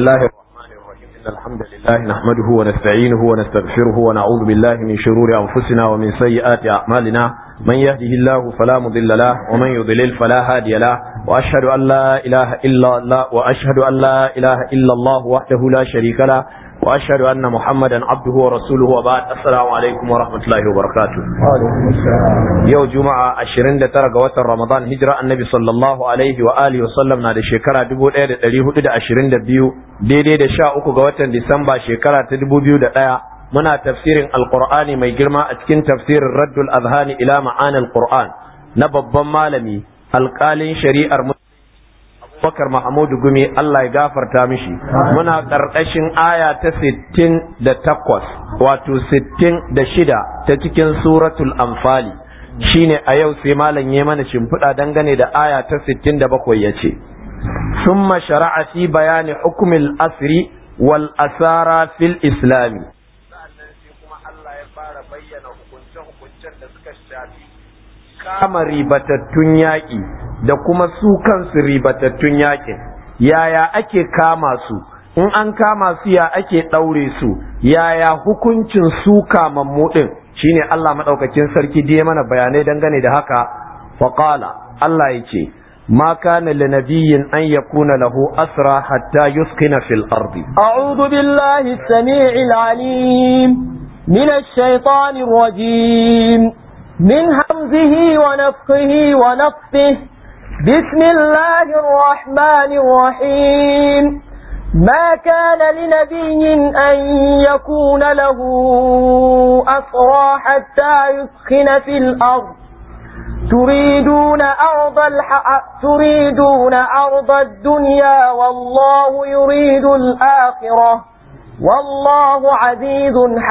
الله الرحمن الرحيم إن الحمد لله نحمده ونستعينه ونستغفره ونعوذ بالله من شرور أنفسنا ومن سيئات أعمالنا من يهده الله فلا مضل له ومن يضلل فلا هادي له وأشهد أن لا إله إلا الله وأشهد أن لا إله إلا الله وحده لا شريك له وأشهد أن محمدا عبده ورسوله وبعد السلام عليكم ورحمة الله وبركاته يوم جمعة عشرين ترى وتر رمضان هجرة النبي صلى الله عليه وآله وسلم نادي شكرا دبو إيد تليه تد عشرين دبيو دي دي دي شاء أكو وتر ديسمبر شكرا تدبو بيو دقايا muna tafsirin alqur'ani mai girma a cikin tafsirin raddul azhani ila ma'anil qur'an na babban malami alƙalin shari'ar Abubakar Mahmudu Gumi Allah ya gafarta mishi muna ƙarƙashin aya ta sittin da takwas wato sittin da shida ta cikin suratul anfali shine a yau sai malam ya mana shimfiɗa dangane da aya ta sittin da bakwai ya ce summa shara'a fi bayani hukumil asri wal asara fil islami kama ribatattun yaƙi da kuma su kansu ribatattun yaƙin yaya ake kama su in an kama su ya ake ɗaure su yaya hukuncin su kamammu ɗin shine Allah maɗaukakin sarki da mana bayanai dangane da haka faƙala Allah ya ce ما كان لنبي أن يكون له أسرى حتى يسكن في الأرض أعوذ بالله السميع العليم من الشيطان الرجيم من همزه ونفخه ونفثه بسم الله الرحمن الرحيم ما كان لنبي أن يكون له أسرى حتى يسخن في الأرض تريدون أرض الح... تريدون أرض الدنيا والله يريد الآخرة والله عزيز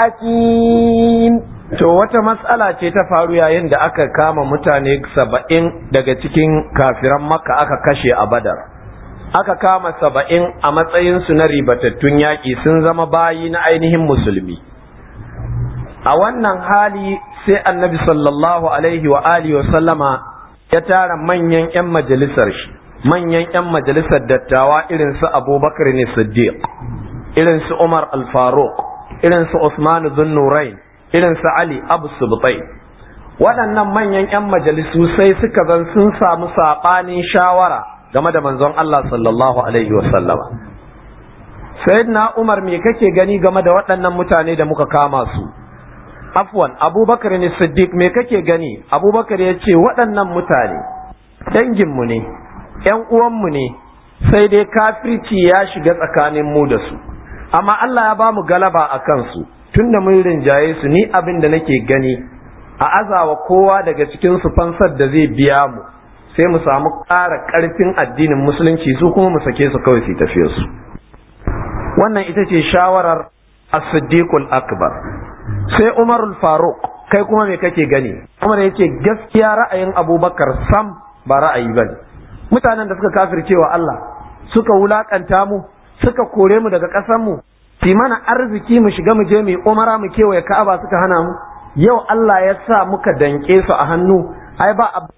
حكيم To wata matsala ce ta faru yayin da aka kama mutane saba'in daga cikin kafiran makka aka kashe a badar. Aka kama saba'in a matsayinsu na ribatattun yaƙi sun zama bayi na ainihin musulmi. A wannan hali sai annabi sallallahu alaihi wa alihi wa sallama ya tara manyan 'yan majalisar shi, manyan 'yan majalisar dattawa irin su Abubakar ne Siddiq, irin su Umar al-Faruq, irin su Usman bin Nurain, irin su Ali Abu Subtai waɗannan manyan 'yan majalisu sai suka zan sun samu saɓanin shawara game da manzon Allah sallallahu alaihi wasallama sayyidina Umar me kake gani game da waɗannan mutane da muka kama su afwan abubakar ne siddiq me kake gani abubakar ya ce waɗannan mutane danginmu ne ‘yan uwanmu ne sai dai kafirci ya shiga tsakanin mu da su amma Allah ya ba mu galaba a kansu tun da mun rinjaye su ni abin da nake gani a azawa kowa daga cikin su fansar da zai biya mu sai mu samu ƙara ƙarfin addinin musulunci su kuma mu sake su kawai su tafiye su wannan ita ce shawarar as-siddiqul akbar sai umarul faruq kai kuma me kake gani umar yace gaskiya ra'ayin abubakar sam ba ra'ayi bane mutanen da suka kafircewa Allah suka wulakanta mu suka kore mu daga ƙasar mu fi mana arziki mu shiga mu je mu umara mu kewaye ka'aba suka hana mu yau Allah ya sa muka danke su a hannu ai ba a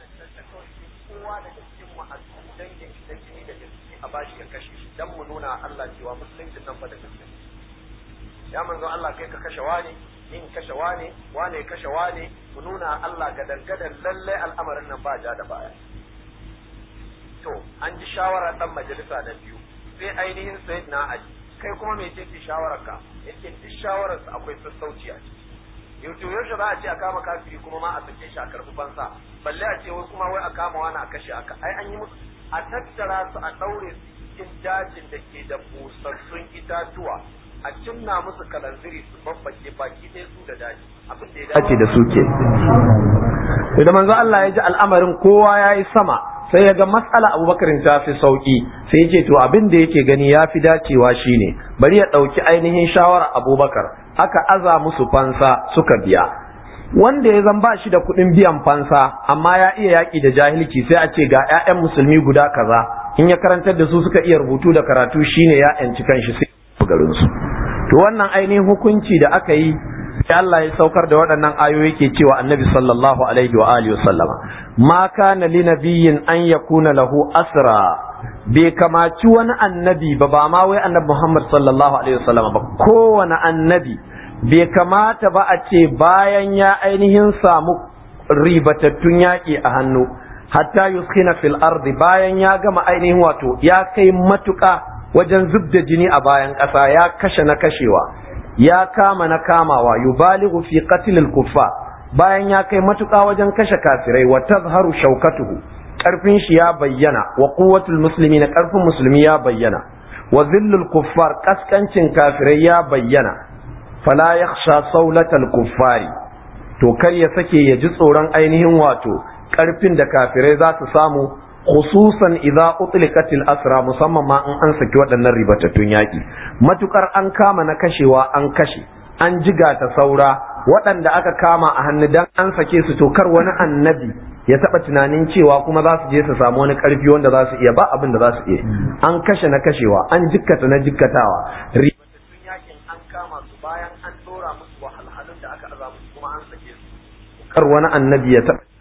ya manzo Allah kai ka kashe wani in kashe wani wane ya kashe wani mu nuna Allah ga dangadan lalle al'amarin nan ba ja da baya to an ji shawara dan majalisa na biyu sai ainihin sayyidina Ali kai kuma me ce shawarar ka yake duk shawarar sa akwai sassauci a ciki yau to yaushe za a ce a kama kafiri kuma ma a sake shi a karɓi fansa balle a ce wai kuma wai a kama wani a kashe aka ai an yi musu a tattara su a ɗaure su cikin dajin da ke da busassun itatuwa a cinna musu kalanziri su babbake baki ɗaya su da daji abin da ya dace da su ke da manzo Allah ya ji al'amarin kowa ya yi sama sai ya ga matsala abubakarin ta fi sauki sai ya ce to abin da yake gani ya fi dacewa shine bari ya ɗauki ainihin shawara abubakar aka aza musu fansa suka biya wanda ya zan ba shi da kuɗin biyan fansa amma ya iya yaƙi da jahilci sai a ce ga 'ya'yan musulmi guda kaza in ya karantar da su suka iya rubutu da karatu shine ya 'yanci kanshi sai garinsu to wannan ainihin hukunci da aka yi Allah ya saukar da waɗannan ayoyi ke cewa annabi sallallahu alaihi wa alihi wasallama ma kana li nabiyyin an yakuna lahu asra bai kamaci wani annabi ba ba ma wai annabi Muhammad sallallahu alaihi wasallama ba kowane annabi bai kamata ba a ce bayan ya ainihin samu ribatattun yaƙi a hannu hatta yuskina fil ardi bayan ya gama ainihin wato ya kai matuƙa wajen zub da jini a bayan ƙasa ya kashe na kashewa ya kama na kamawa yubaligu fi qatlil kuffa bayan ya kai matuƙa wajen kashe kafirai wa tazharu shaukatuhu ƙarfin shi ya bayyana wa quwwatul muslimina ƙarfin musulmi ya bayyana wa zillul kuffar kaskancin kafirai ya bayyana fala yakhsha saulatal kuffari to kar ya sake ya ji tsoron ainihin wato ƙarfin da kafirai za su samu khususan idza utlikatil asra musamman ma in an saki waɗannan ribatattun yaƙi matukar an kama na kashewa an kashe an jiga ta saura waɗanda aka kama a hannu dan an sake su to kar wani annabi ya taɓa tunanin cewa kuma za su je su samu wani ƙarfi wanda za su iya ba abin da za su iya an kashe na kashewa an jikkata na jikkatawa ribatattun yaƙin an kama su bayan an ɗora musu wahalhalun da aka aza musu kuma an sake su kar wani annabi ya taɓa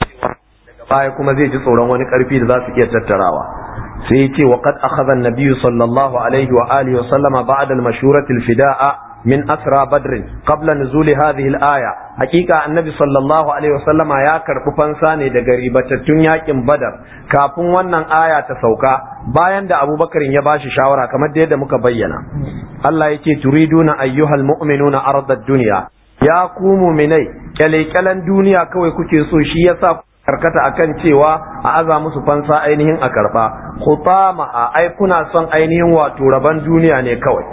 baya kuma zai ji tsoron wani karfi da za su iya tattarawa sai ya ce wa qad akhadha an-nabiy sallallahu alaihi wa alihi wa sallama ba'da al-mashurati al-fida'a min asra badr qabla nuzul hadhihi al-aya hakika annabi sallallahu alaihi wa sallama ya karbi fansa ne daga ribatattun yakin badar kafin wannan aya ta sauka bayan da abubakar ya bashi shawara kamar da yadda muka bayyana Allah yake turiduna ayyuhal mu'minuna ardad dunya ya ku mu'minai kyale-kyalen duniya kawai kuke so shi yasa karkata akan cewa a aza musu fansa ainihin a karba khutama a ai kuna son ainihin wato raban duniya ne kawai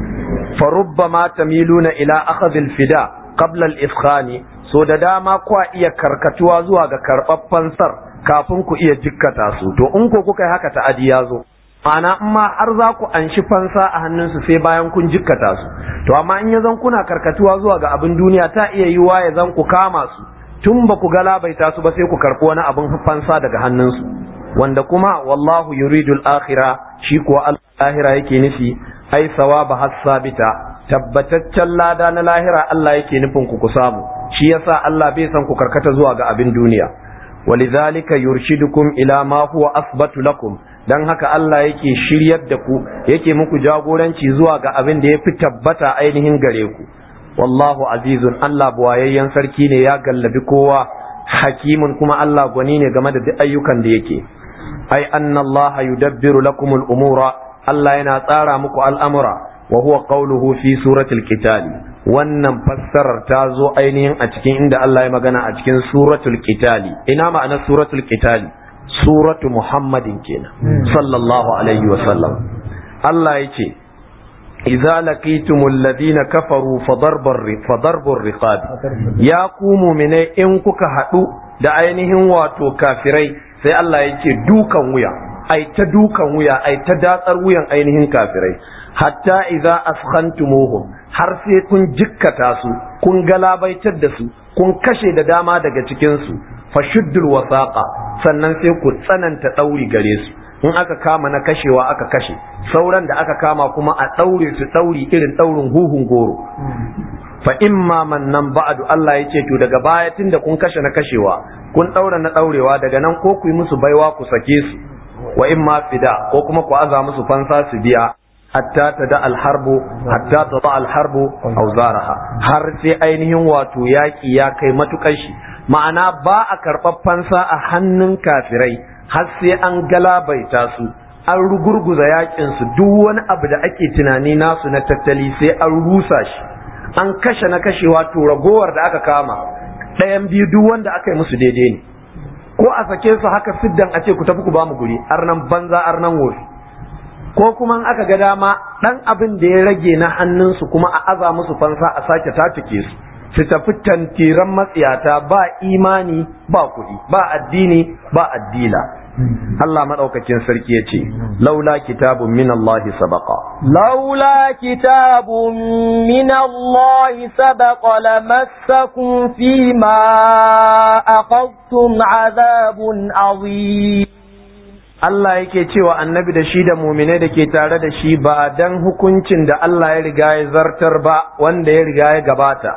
fa rubbama tamiluna ila akhadh al-fida qabla al-ifkhani so da dama kwa iya karkatuwa zuwa ga karɓar fansar kafin ku iya jikkata su to in ko kuka yi haka ta'adi ya zo ma'ana in ma har za ku anshi fansa a hannunsu sai bayan kun jikkata su to amma in ya zan kuna karkatuwa zuwa ga abin duniya ta iya yiwa ya zan ku kama su tun ba ku galabaita su ba sai ku karɓi wani abin fansa daga hannunsu wanda kuma wallahu yuridul akhira shi kuwa lahira yake nufi ai sawaba hasabita tabbataccen lada na lahira Allah yake nufin ku ku samu shi yasa Allah bai san ku karkata zuwa ga abin duniya walidhalika yurshidukum ila ma huwa asbatu lakum dan haka Allah yake shiryar da ku yake muku jagoranci zuwa ga abin da ya fi tabbata ainihin gare ku wallahu azizun Allah buwayayyen sarki ne ya gallabi kowa hakimun kuma Allah gwani ne game da duk ayyukan da yake ai anna Allah yudabbiru lakumul umura Allah yana tsara muku al'amura wa huwa qawluhu fi suratul qitali wannan fassarar ta zo ainihin a cikin inda Allah ya magana a cikin suratul qitali ina ma'anar suratul qitali suratu muhammadin kenan sallallahu alaihi wa sallam Allah yake idza laqitumul ladina kafaru fadarbur riqab ya ku mu'mine in kuka hadu da ainihin wato kafirai sai Allah yake dukan wuya ai ta dukan wuya ai ta datsar wuyan ainihin kafirai hatta idza afkhantumuhum har sai kun jikkata su kun galabaitar da su kun kashe da dama daga cikin su fashuddul wasaqa sannan sai ku tsananta dauri gare su in aka kama na kashewa aka kashe sauran da aka kama kuma a daure su dauri irin daurin huhun goro fa imma mannan ba'du Allah yace to daga baya tunda kun kashe na kashewa kun daura na daurewa daga nan ko ku yi musu baiwa ku sake su wa imma fida ko kuma ku aza musu fansa su biya hatta ta da alharbu hatta ta da alharbu auzaraha har sai ainihin wato yaki ya kai matukar shi ma'ana ba a karɓar fansa a hannun kafirai har sai an galabaita su an rugurguza yakin su duk wani abu da ake tunani nasu na tattali sai an rusa shi an kashe na kashewa to ragowar da aka kama ɗayan biyu duk wanda aka yi musu daidai ne ko a sake su haka siddan a ce ku tafi ku ba mu guri arnan banza arnan wofi ko kuma aka ga dama ɗan abin da ya rage na hannunsu kuma a aza musu fansa a sake tatike su su tafi tantiran matsiyata ba imani ba kuɗi ba addini ba addila Allah maɗaukakin sarki ya ce laula kitabun min Allah sabaqa laula kitabun min Allah sabaqa lamassakum fima aqadtum azabun azim Allah yake cewa annabi da shi da muminai da ke tare da shi ba dan hukuncin da Allah ya riga ya zartar ba wanda ya riga ya gabata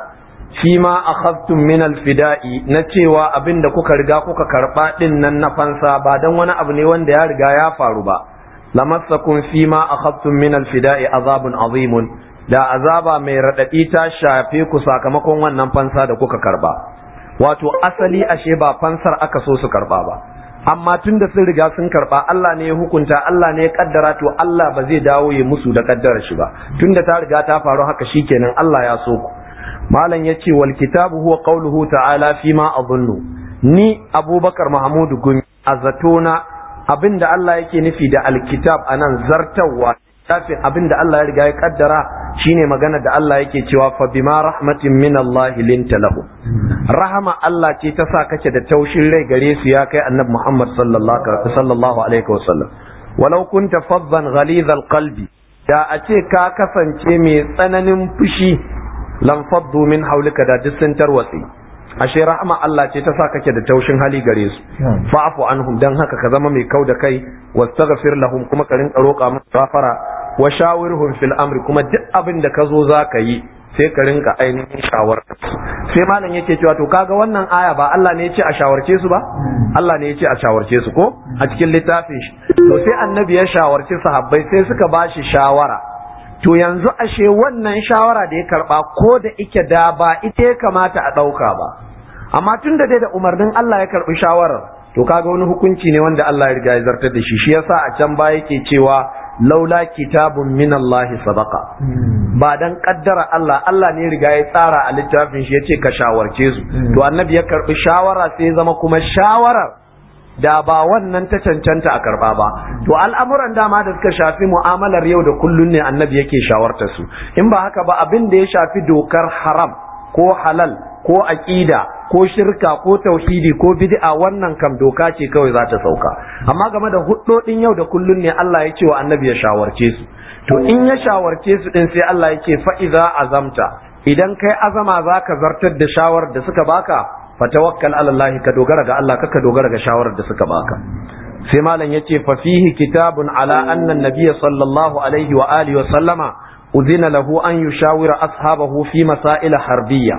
fi ma akhadtum min alfida'i na cewa abin da kuka riga kuka karba din nan na fansa ba dan wani abu ne wanda ya riga ya faru ba lamassakum fi ma akhadtum min alfida'i azabun azimun da azaba mai radadi ta shafe ku sakamakon wannan fansa da kuka karba wato asali ashe ba fansar aka so su karba ba amma tun da sun riga sun karba Allah ne ya hukunta Allah ne ya kaddara to Allah ba zai dawo ya musu da kaddarar shi ba tun da ta riga ta faru haka shikenan Allah ya so ku malam ya ce wal kitabu huwa qauluhu ta'ala fi ma adhunnu ni abubakar mahmudu gumi a zatona abinda Allah yake nufi da alkitab anan zartawa tafin abinda Allah ya riga ya kaddara shine magana da Allah yake cewa fa bima rahmatin min Allah linta lahu rahama Allah ce ta sa kake da taushin rai gare su ya kai annabi Muhammad sallallahu alaihi wasallam walau kunta faddan ghalidhal qalbi da a ce ka kasance mai tsananin fushi lam faddu min haulika da duk sun tarwatsi ashe rahama Allah ce ta sa kake da taushin hali gare su fa'fu anhum dan haka ka zama mai kau da kai wastaghfir lahum kuma ka rinka roƙa musu gafara wa shawirhum fil amri kuma duk abin da ka zo za ka yi sai ka rinka ainihin shawar sai malam yake cewa to kaga wannan aya ba Allah ne ya ce a shawarce su ba Allah ne ya ce a shawarce su ko a cikin littafin shi to sai annabi ya shawarci sahabbai sai suka ba shi shawara to yanzu ashe wannan shawara da ya karba ko da ike da ba ita ya kamata a ɗauka ba amma tun da dai da umarnin Allah ya karbi shawarar to kaga wani hukunci ne wanda Allah ya riga ya zartar da shi shi yasa a can baya yake cewa laula kitabun min Allah sadaqa ba dan kaddara Allah Allah ne riga ya tsara a littafin shi yace ka shawarce su to annabi ya karbi shawara sai ya zama kuma shawarar da ba wannan ta cancanta a karba ba to al'amuran dama da suka shafi mu'amalar yau da kullun ne annabi yake shawarta su in ba haka ba abin da ya shafi dokar haram ko halal ko aqida ko shirka ko tauhidi ko bid'a wannan kam doka ce kawai za ta sauka amma game da huddodin yau da kullun ne Allah ya ce wa annabi ya shawarce su to in ya shawarce su din sai Allah ya ce fa idza azamta idan kai azama zaka zartar da shawarar da suka baka fatawakkal ala Allah ka dogara ga Allah kaka dogara ga shawarar da suka baka sai malam yace fa fihi kitabun ala anna an-nabiy sallallahu alaihi wa alihi wa sallama udhina lahu an yushawira ashabahu fi masail harbiyya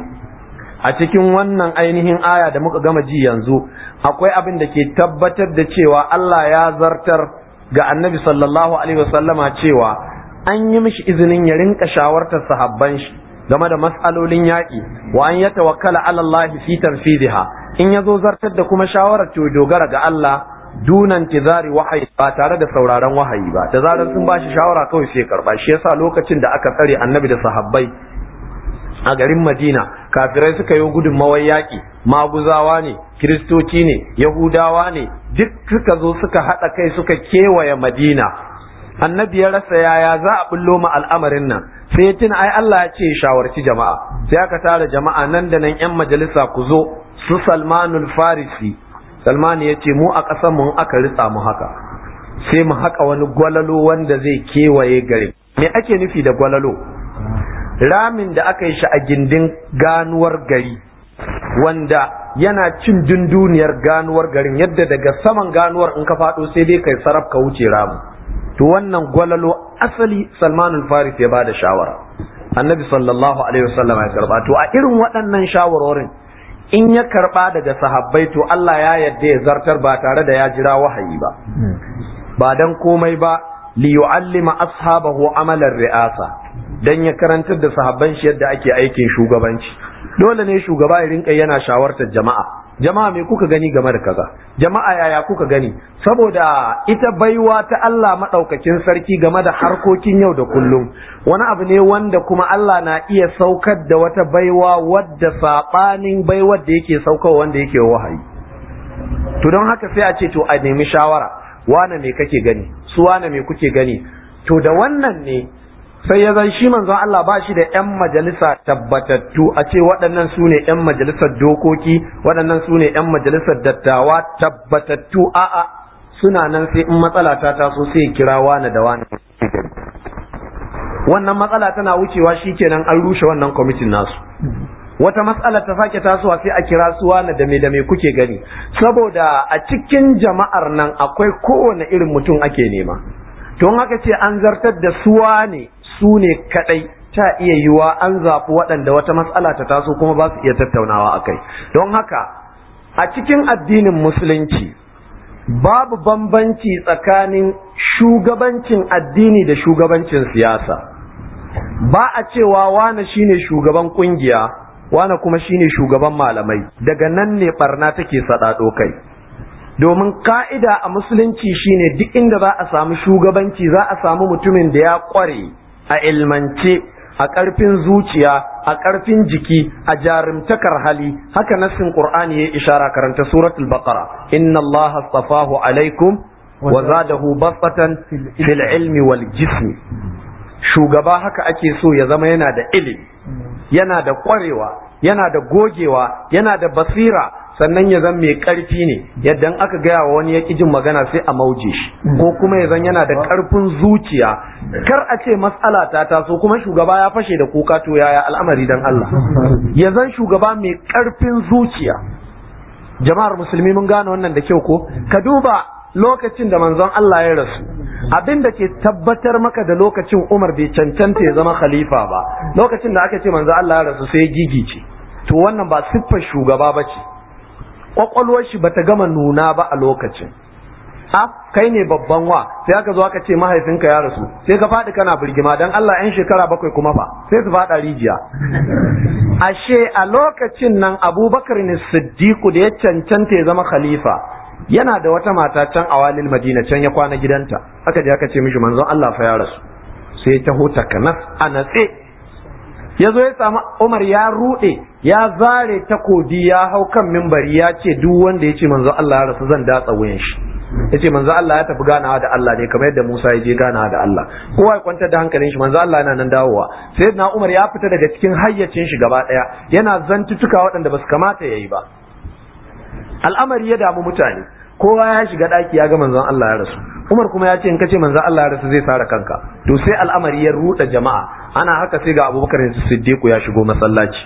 a cikin wannan ainihin aya da muka gama ji yanzu akwai abin da ke tabbatar da cewa Allah ya zartar ga annabi sallallahu alaihi wasallama cewa an yi mishi izinin ya rinka shawartar sahabban shi game da mas'alolin yaƙi wa an ya tawakkala ala Allah fi tanfidiha in ya zo zartar da kuma shawarar to dogara ga Allah dunan tizari wahayi ba tare da sauraron wahayi ba da zarar sun bashi shawara kawai sai karba shi yasa lokacin da aka tsare annabi da sahabbai a garin Madina kafirai suka yi gudunmawar yaƙi maguzawa ne kiristoci ne yahudawa ne duk suka zo suka haɗa kai suka kewaye Madina annabi ya rasa yaya za a bullo ma al'amarin nan sai ya tuna ai Allah ya ce shawarci jama'a sai aka tara jama'a nan da nan yan majalisa ku zo su Salmanul Farisi Salman ya ce mu a ƙasar mu aka ritsa mu haka sai mu haƙa wani gwalalo wanda zai kewaye garin me ake nufi da gwalalo ramin da aka yi shi a gindin ganuwar gari wanda yana cin dunduniyar ganuwar garin yadda daga saman ganuwar in ka faɗo sai dai kai sarraf ka wuce ramin to wannan gwalalo asali salmanul faris ya bada shawara annabi sallallahu alaihi wasallam ya karba to a irin waɗannan shawarorin in ya karba daga sahabbai to Allah ya yadda ya zartar ba tare da ya jira wahayi ba ba dan komai ba li yu'allima ashabahu amalar ri'asa dan ya karantar da sahabban shi yadda ake aikin shugabanci dole ne shugaba ya rinka yana shawartar jama'a jama'a me kuka gani game da kaza jama'a yaya kuka gani saboda ita baiwa ta Allah madaukakin sarki game da harkokin yau da kullum wani abu ne wanda kuma Allah na iya saukar da wata baiwa wadda sabanin baiwar da yake saukarwa wanda yake wahayi to don haka sai a ce to a nemi shawara wane me kake gani su wane me kuke gani to da wannan ne sai ya zan shi manzon Allah ba shi da 'yan majalisa tabbatattu a ce waɗannan su ne 'yan majalisar dokoki waɗannan su ne 'yan majalisar dattawa tabbatattu a'a suna nan sai in matsala ta taso sai kira wani da wani wannan matsala tana wucewa shikenan an rushe wannan kwamitin nasu wata matsala ta sake tasowa sai a kira su wani da me da me kuke gani saboda a cikin jama'ar nan akwai kowane irin mutum ake nema don haka ce an zartar da suwa ne su ne kadai ta iya yiwa an zaɓi waɗanda wata matsala ta taso kuma ba su iya tattaunawa a kai don haka a cikin addinin musulunci babu bambanci tsakanin shugabancin addini da shugabancin siyasa ba a cewa wane shine shugaban kungiya wane kuma shine shugaban malamai daga nan ne barna take saɗaɗo kai domin ka'ida a musulunci shine duk inda za a samu shugabanci za a samu mutumin da ya ƙware a ilmance a ƙarfin zuciya a ƙarfin jiki a jarumtakar hali haka nassin qur'ani ya ishara karanta suratul baqara inna allaha astafahu alaikum wa zadahu basatan fil ilmi wal jismi shugaba haka ake so ya zama yana da ilimi yana da ƙwarewa yana da gogewa yana da basira sannan ya zan mai ƙarfi ne yadda aka gaya wa wani ya jin magana sai a mauje shi ko kuma ya zan yana da ƙarfin zuciya kar a ce matsala ta taso kuma shugaba ya fashe da kuka to yaya al'amari dan Allah ya zan shugaba mai ƙarfin zuciya jama'ar musulmi mun gane wannan da kyau ko ka duba lokacin da manzon Allah ya rasu abin da ke tabbatar maka da lokacin Umar bai cancanta ya zama khalifa ba lokacin da aka ce manzon Allah ya rasu sai ya gigice to wannan ba siffar shugaba ba ce kwakwalwar shi bata gama nuna ba a lokacin a kai ne babban wa sai aka zo aka ce mahaifinka ya rasu sai ka faɗi kana birgima dan Allah yan shekara bakwai kuma fa sai su faɗa rijiya ashe a lokacin nan abubakar ne siddiqu da ya cancanta ya zama khalifa yana da wata mata can a walil madina can ya kwana gidanta aka je aka ce mishi manzon Allah fa ya rasu sai ta hota kanas a natse ya zo ya samu Umar ya rude ya zare takobi ya hau kan mimbari ya ce duk wanda ya ce manzon Allah ya rasu zan datsa wuyan shi ya ce manzon Allah ya tafi ganawa da Allah ne kamar yadda Musa ya je ganawa da Allah kowa ya kwantar da hankalin shi manzon Allah yana nan dawowa sai na Umar ya fita daga cikin hayyacin shi gaba daya yana zantutuka waɗanda ba su kamata ya yi ba al'amari ya damu mutane kowa ya shiga daki ya ga manzon Allah ya rasu Umar kuma ya ce in kace manzon Allah ya rasu zai sare kanka to sai al'amari ya ruda jama'a ana haka sai ga Abubakar Siddiq ya shigo masallaci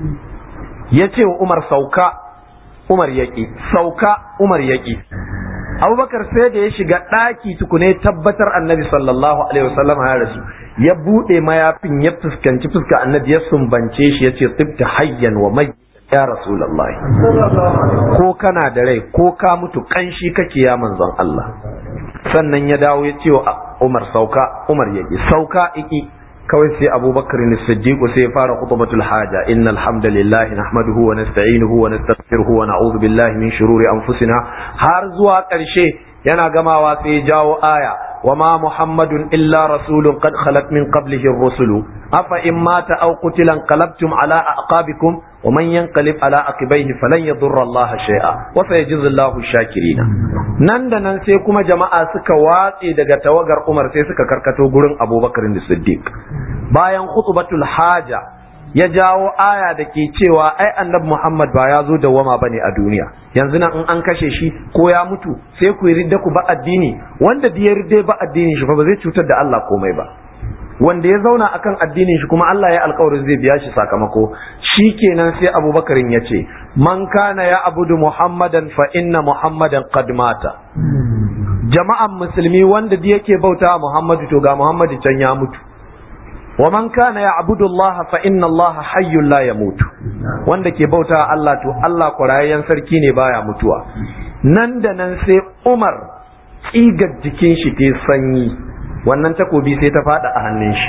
ya ce wa Umar sauka Umar yaki sauka Umar yaki Abubakar sai da ya shiga daki tukune tabbatar Annabi sallallahu alaihi wasallam ya rasu ya bude mayafin ya fuskanci fuska Annabi ya sumbance shi ya ce tibta hayyan wa mai ya rasulullahi ko kana da rai ko ka mutu kanshi kake ya manzon Allah sannan ya dawo ya ce wa Umar sauka Umar yaki sauka iki kawai sai Abubakar ne Siddiq sai ya fara khutbatul haja innal hamdalillah nahmaduhu wa nasta'inuhu wa nastaghfiruhu wa na'udhu billahi min shururi anfusina har zuwa ƙarshe yana gamawa sai ya jawo aya وما محمد إلا رسول قد خلت من قبله الرسل أفإن مات أو قتل انقلبتم على أعقابكم ومن ينقلب على عقبيه فلن يضر الله شيئا وسيجزي الله الشاكرين nan da nan sai kuma jama'a suka watse daga tawagar Umar sai suka karkato gurin Abubakar Siddiq bayan khutbatul haja ya jawo aya da ke cewa ai annabi Muhammad ba ya zo dawwama bane a duniya yanzu nan in an kashe shi ko ya mutu sai ku yi ridda ku ba addini wanda da ya ridda ba addinin shi fa ba zai cutar da Allah komai ba wanda ya zauna akan addinin shi kuma Allah ya alkawarin zai biya shi sakamako shikenan sai Abubakarin ya ce man kana ya abudu Muhammadan fa inna Muhammadan qad mata jama'an musulmi wanda da yake bauta Muhammadu to ga Muhammadu can ya mutu wa man kana ya'budu Allah fa inna Allah hayyun la yamutu wanda ke bauta Allah to Allah kwarayayyen sarki ne baya mutuwa nan da nan sai Umar tsigar jikin shi ta sanyi wannan takobi sai ta fada a hannun shi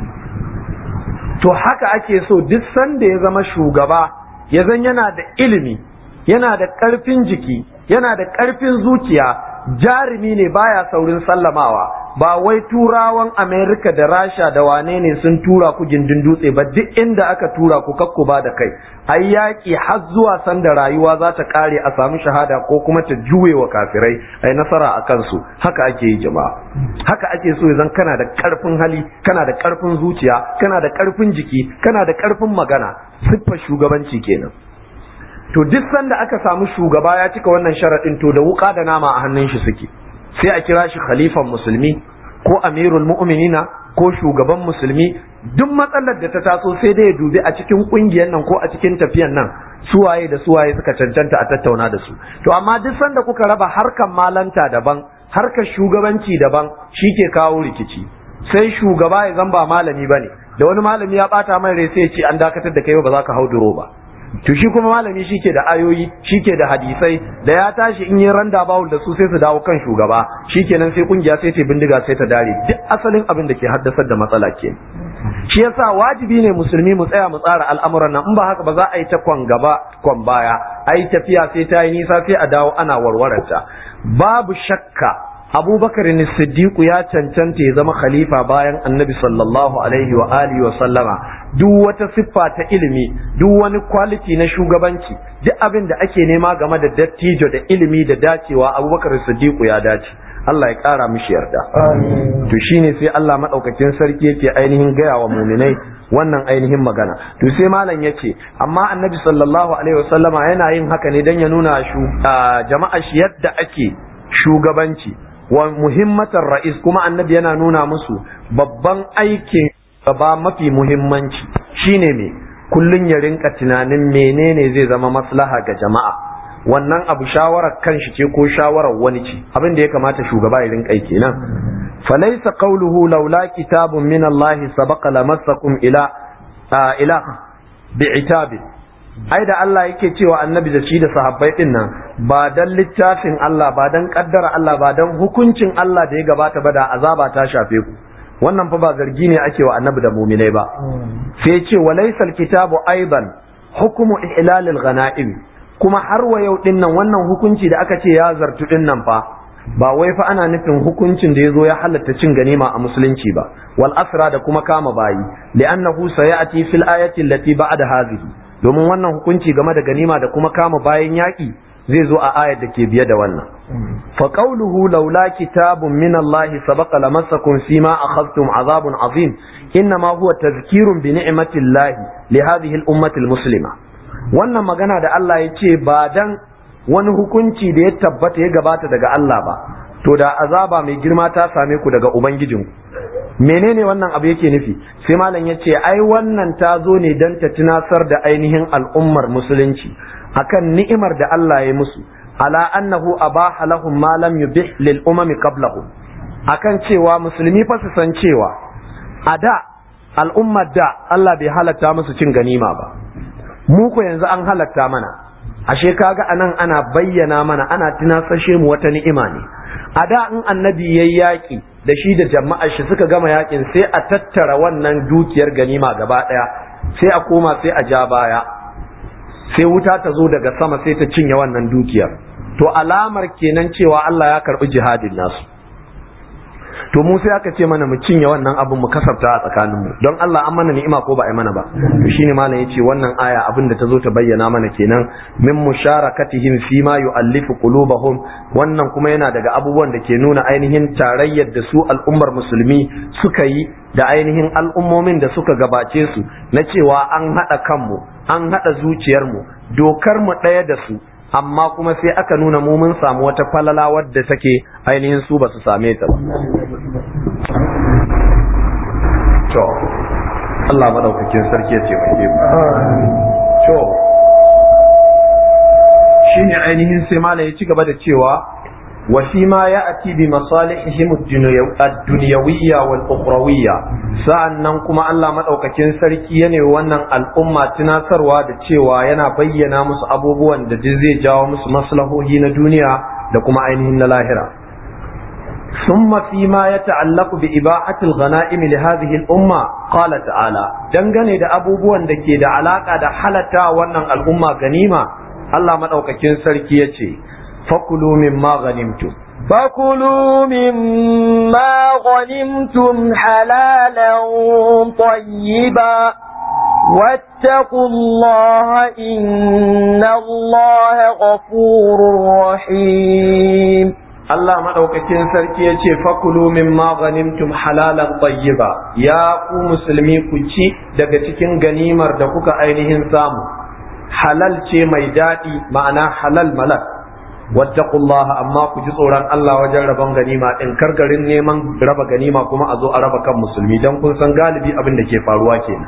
to haka ake so duk sanda ya zama shugaba ya zan yana da ilimi yana da ƙarfin jiki yana da ƙarfin zuciya jarumi ne baya saurin sallamawa ba wai turawan amerika da rasha da wane ne sun tura ku gindin dutse ba duk inda aka tura ku kakku ba da kai ai yaƙi har zuwa sanda rayuwa za ta ƙare a samu shahada ko kuma ta juye wa kafirai ai nasara a kansu haka ake yi jama'a haka ake so zan kana da ƙarfin hali kana da ƙarfin zuciya kana da ƙarfin jiki kana da ƙarfin magana siffar shugabanci kenan to duk sanda aka samu shugaba ya cika wannan sharaɗin to da wuƙa da nama a hannun shi suke sai a kira shi khalifan musulmi ko amirul mu'minina ko shugaban musulmi duk matsalar da ta taso sai dai ya dubi a cikin kungiyar nan ko a cikin tafiyan nan suwaye da suwaye suka cancanta a tattauna da su to amma duk sanda kuka raba harkan malanta daban harkar shugabanci daban shi ke kawo rikici sai shugaba ya zan ba malami bane da wani malami ya bata mai rai sai ya ce an dakatar da kai ba za ka hau duro ba to shi kuma malami shi ke da ayoyi shi ke da hadisai da ya tashi in yi randa bawul da su sai su dawo kan shugaba shi kenan sai kungiya sai ta bindiga sai ta dare duk asalin abin da ke haddasar da matsala ke shi yasa wajibi ne musulmi mu tsaya mu tsara al'amuran nan in ba haka ba za a yi ta kwan gaba kwan baya a yi tafiya sai ta yi nisa sai a dawo ana warwararta babu shakka abubakar ne siddiqu ya cancanta ya zama khalifa bayan annabi sallallahu alaihi wa alihi wa sallama duk wata siffa ta ilimi duk wani quality na shugabanci duk abin da ake nema game da dattijo da ilimi da dacewa abubakar siddiqu ya dace Allah ya kara mishi yarda to shine sai Allah madaukakin sarki yake ainihin gaya wa muminai wannan ainihin magana to sai malam yace amma annabi sallallahu alaihi wa sallama yana yin haka ne dan ya nuna jama'a shi yadda ake shugabanci wa muhimmatar ra'is kuma annabi yana nuna musu babban aikin gaba mafi muhimmanci shine me kullun ya rinka tunanin menene zai zama maslaha ga jama'a wannan abu shawarar kanshi ce ko shawarar wani ce abin da ya kamata shugaba ya rinka yi kenan falaysa qawluhu laula kitabun min Allah sabaqa lamassakum ila ila bi'itabi ai da Allah yake cewa annabi da shi da sahabbai din nan ba dan littafin Allah ba dan kaddara Allah ba dan hukuncin Allah da ya gabata ba da azaba ta shafe ku wannan fa ba zargi ne ake wa annabi da muminai ba sai ce walaysa kitabu aiban hukumu ihlalil ghanaim kuma har wa yau din nan wannan hukunci da aka ce ya zartu din nan fa ba wai fa ana nufin hukuncin da ya zo ya halatta cin ganima a musulunci ba wal asra da kuma kama bayi li'annahu sayati fil ayati allati ba'da hadhihi domin wannan hukunci game da ganima da kuma kama bayan yaƙi zai zo a ayar da ke biye da wannan fa qawluhu laula kitabun min Allah sabaqa lamassakum fima akhadhtum azabun azim innama huwa tazkirun bi ni'matillahi li hadhihi al-ummati al-muslima wannan magana da Allah ya ce ba dan wani hukunci da ya tabbata ya gabata daga Allah ba to da azaba mai girma ta same ku daga ubangijinku menene wannan abu yake nufi sai malam ya ce ai wannan ta zo ne don ta tunasar da ainihin al'ummar musulunci akan ni'imar da Allah ya musu ala annahu abaha lahum ma lam yubih lil umami qablahum akan cewa musulmi fa su san cewa a da al'ummar da Allah bai halatta musu cin ganima ba mu ko yanzu an halatta mana ashe kaga anan ana bayyana mana ana tunasashe mu wata ni'ima ne a da in annabi yayi yaki da shi da jama'ar shi suka gama yakin sai a tattara wannan dukiyar ganima gaba daya sai a koma sai a ja baya sai wuta ta zo daga sama sai ta cinye wannan dukiyar to alamar kenan cewa Allah ya karbi jihadin nasu to mu sai aka ce mana mu cinye wannan abin mu kasafta a tsakanin mu don Allah an mana ni'ima ko ba a mana ba to shine malam yace wannan aya abin da ta zo ta bayyana mana kenan min musharakatihim fi ma yu'allifu qulubahum wannan kuma yana daga abubuwan da ke nuna ainihin tarayyar da su al'ummar musulmi suka yi da ainihin al'ummomin da suka gabace su na cewa an haɗa kanmu an haɗa zuciyarmu dokar mu ɗaya da su amma kuma sai aka nuna mu mun samu wata falala wadda take ainihin su ba su same ta ba to Allah madaukakin sarki ya ce mai to shine ainihin sai mala ya ci gaba da cewa wa fi ma ya'ti bi masalihihim ad-dunyawiyya wal ukhrawiyya sa'annan kuma Allah madaukakin sarki ya ne wannan al'umma tunasarwa da cewa yana bayyana musu abubuwan da zai jawo musu maslahohi na duniya da kuma ainihin na lahira ثم فيما يتعلق بإباحة الغنائم لهذه الأمة قال تعالى dangane da abubuwan da ke da alaka da halatta wannan al'umma ganima Allah madaukakin sarki yace fakulu mimma ghanimtum فكلوا مما غنمتم حلالا طيبا واتقوا الله إن الله غفور رحيم Allah maɗaukakin sarki ya ce fakulu min ghanimtum halalan tayyiba ya ku musulmi ku ci daga cikin ganimar da kuka ainihin samu halal ce mai daɗi ma'ana halal malak wattaqullaha amma ku ji tsoron Allah wajen rabon ganima in kar garin neman raba ganima kuma a zo a raba kan musulmi dan kun san galibi abin da ke faruwa kenan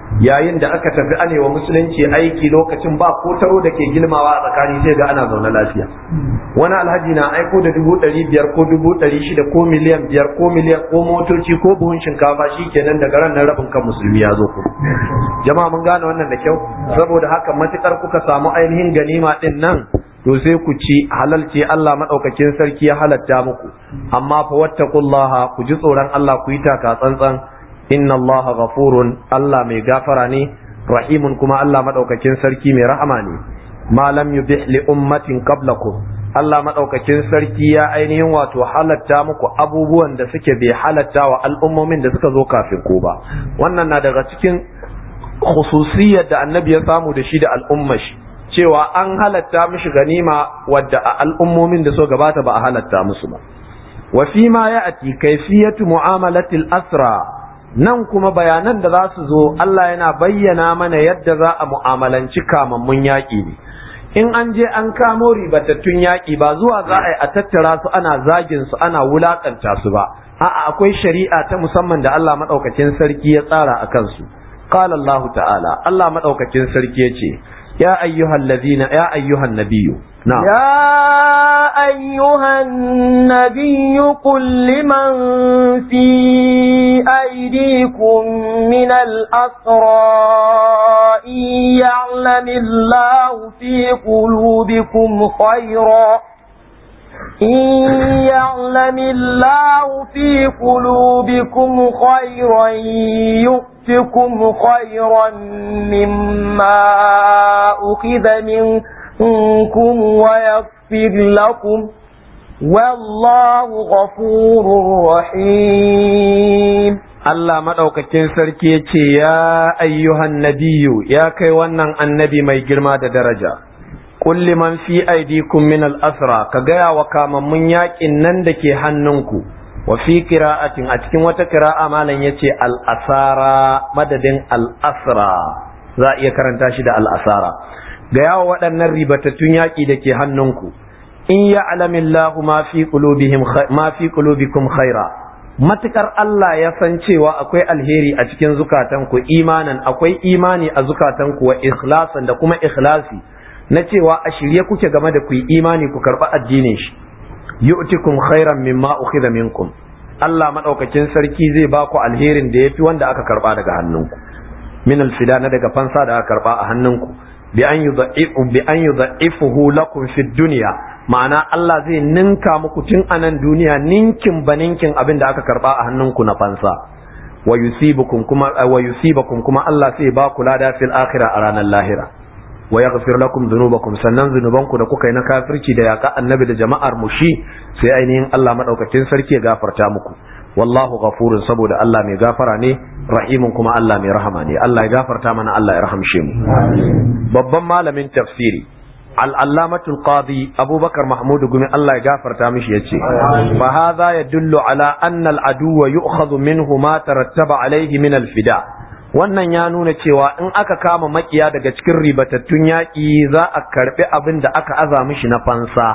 yayin da aka tafi anewa musulunci aiki lokacin ba ko taro da ke gilmawa a tsakani sai ga ana zaune lafiya wani alhaji na aiko da dubu ɗari biyar ko dubu ɗari shida ko miliyan biyar ko miliyan ko motoci ko buhun shinkafa shi kenan daga ran nan rabin kan musulmi ya zo kuma jama'a mun gane wannan da kyau saboda haka matukar kuka samu ainihin ganima din nan to sai ku ci halal ce Allah madaukakin sarki ya halatta muku amma fa wattaqullaha ku ji tsoron Allah ku yi taka tsantsan inna Allah ghafurun Allah mai gafara ne rahimun kuma Allah madaukakin sarki mai rahama ne ma lam yubih li ummatin qablakum Allah madaukakin sarki ya ainihin wato halatta muku abubuwan da suke bai halatta wa al'ummomin da suka zo kafin ku ba wannan na daga cikin khususiyar da annabi ya samu da shi da al'ummar shi cewa an halatta mishi ganima wadda a al'ummomin da so gabata ba a halatta musu ba wa fi ma ya'ti kayfiyatu mu'amalatil asra nan kuma bayanan da za su zo Allah yana bayyana mana yadda za a mu'amalanci kamammun yaƙi ne in an je an kamo ribatattun yaƙi ba zuwa za a yi a tattara su ana zagin su ana wulaƙanta su ba a'a akwai shari'a ta musamman da Allah maɗaukakin sarki ya tsara a kansu qala Allah ta'ala Allah maɗaukakin sarki ya ce ya ayyuhal ladina ya ayyuhan nabiyyu na'am يا أيها النبي قل لمن في أيديكم من الأسرى إن يعلم الله في قلوبكم خيرا إن يعلم الله في قلوبكم خيرا يؤتكم خيرا مما أخذ منكم ويغفر لكم والله غفور رحيم Allah maɗaukakin sarki ya ce, Ya ayyuhan nabiyu, ya kai wannan annabi mai girma da daraja, kulli man fi aidikum min al'asra, ka gaya wa kamammun yaƙin nan da ke hannunku, wa fi kira'atin a cikin wata kira'a malam ya ce al'asara madadin al'asra, za a iya karanta shi da al'asara. Gaya wa waɗannan ribatattun yaƙi da ke hannunku, in ya alamillahu ma fi qulubikum khaira. matukar Allah ya san cewa akwai alheri a cikin zukatanku imanan akwai imani a zukatanku wa ikhlasan da kuma ikhlasi na cewa a shirye kuke game da ku yi imani ku karɓi addinin shi yu'tikum khairan mimma ukhidha minkum Allah madaukakin sarki zai ba ku alherin da yafi wanda aka karba daga hannunku min alfida na daga fansa da aka karba a hannunku bi an yudha'ifu bi an yudha'ifuhu lakum fid dunya ma'ana Allah zai ninka muku tun a nan duniya ninkin ba ninkin abin da aka karba a hannunku na fansa wa yusibukum kuma wa yusibakum kuma Allah sai ba ku lada fil akhirah a ranar lahira wa yaghfir lakum dhunubakum sannan zunubanku da kuka yi na kafirci da yaka annabi da jama'ar mu shi sai ainihin Allah madaukakin sarki ya gafarta muku wallahu ghafurun saboda Allah mai gafara ne rahimun kuma Allah mai rahama ne Allah ya gafarta mana Allah ya rahamshe mu babban malamin tafsiri al'allamatul qadi abubakar mahmud gumi Allah ya gafarta mishi ya ce fa hadha yadullu ala anna al'aduwa yu'khadhu minhu ma tarattaba alaihi min al-fida wannan ya nuna cewa in aka kama makiya daga cikin ribatattun yaƙi za a karɓi abin da aka aza mishi na fansa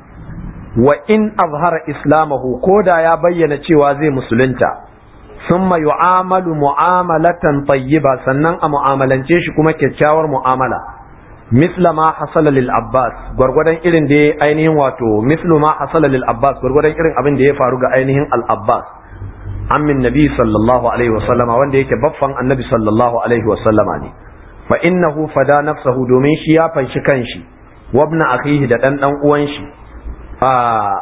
wa in azhara islamahu ko da ya bayyana cewa zai musulunta summa yu'amalu mu'amalatan tayyiba sannan a mu'amalance shi kuma kyakkyawar mu'amala misla ma hasala lil abbas gwargwadon irin da ya ainihin wato mislu ma hasala lil abbas gwargwadon irin abin da ya faru ga ainihin al abbas ammin nabi sallallahu alaihi wasallama wanda yake baffan annabi sallallahu alaihi wasallama ne fa innahu fada nafsahu domin shi ya fanshi kanshi wabna akhihi da dan dan uwan shi a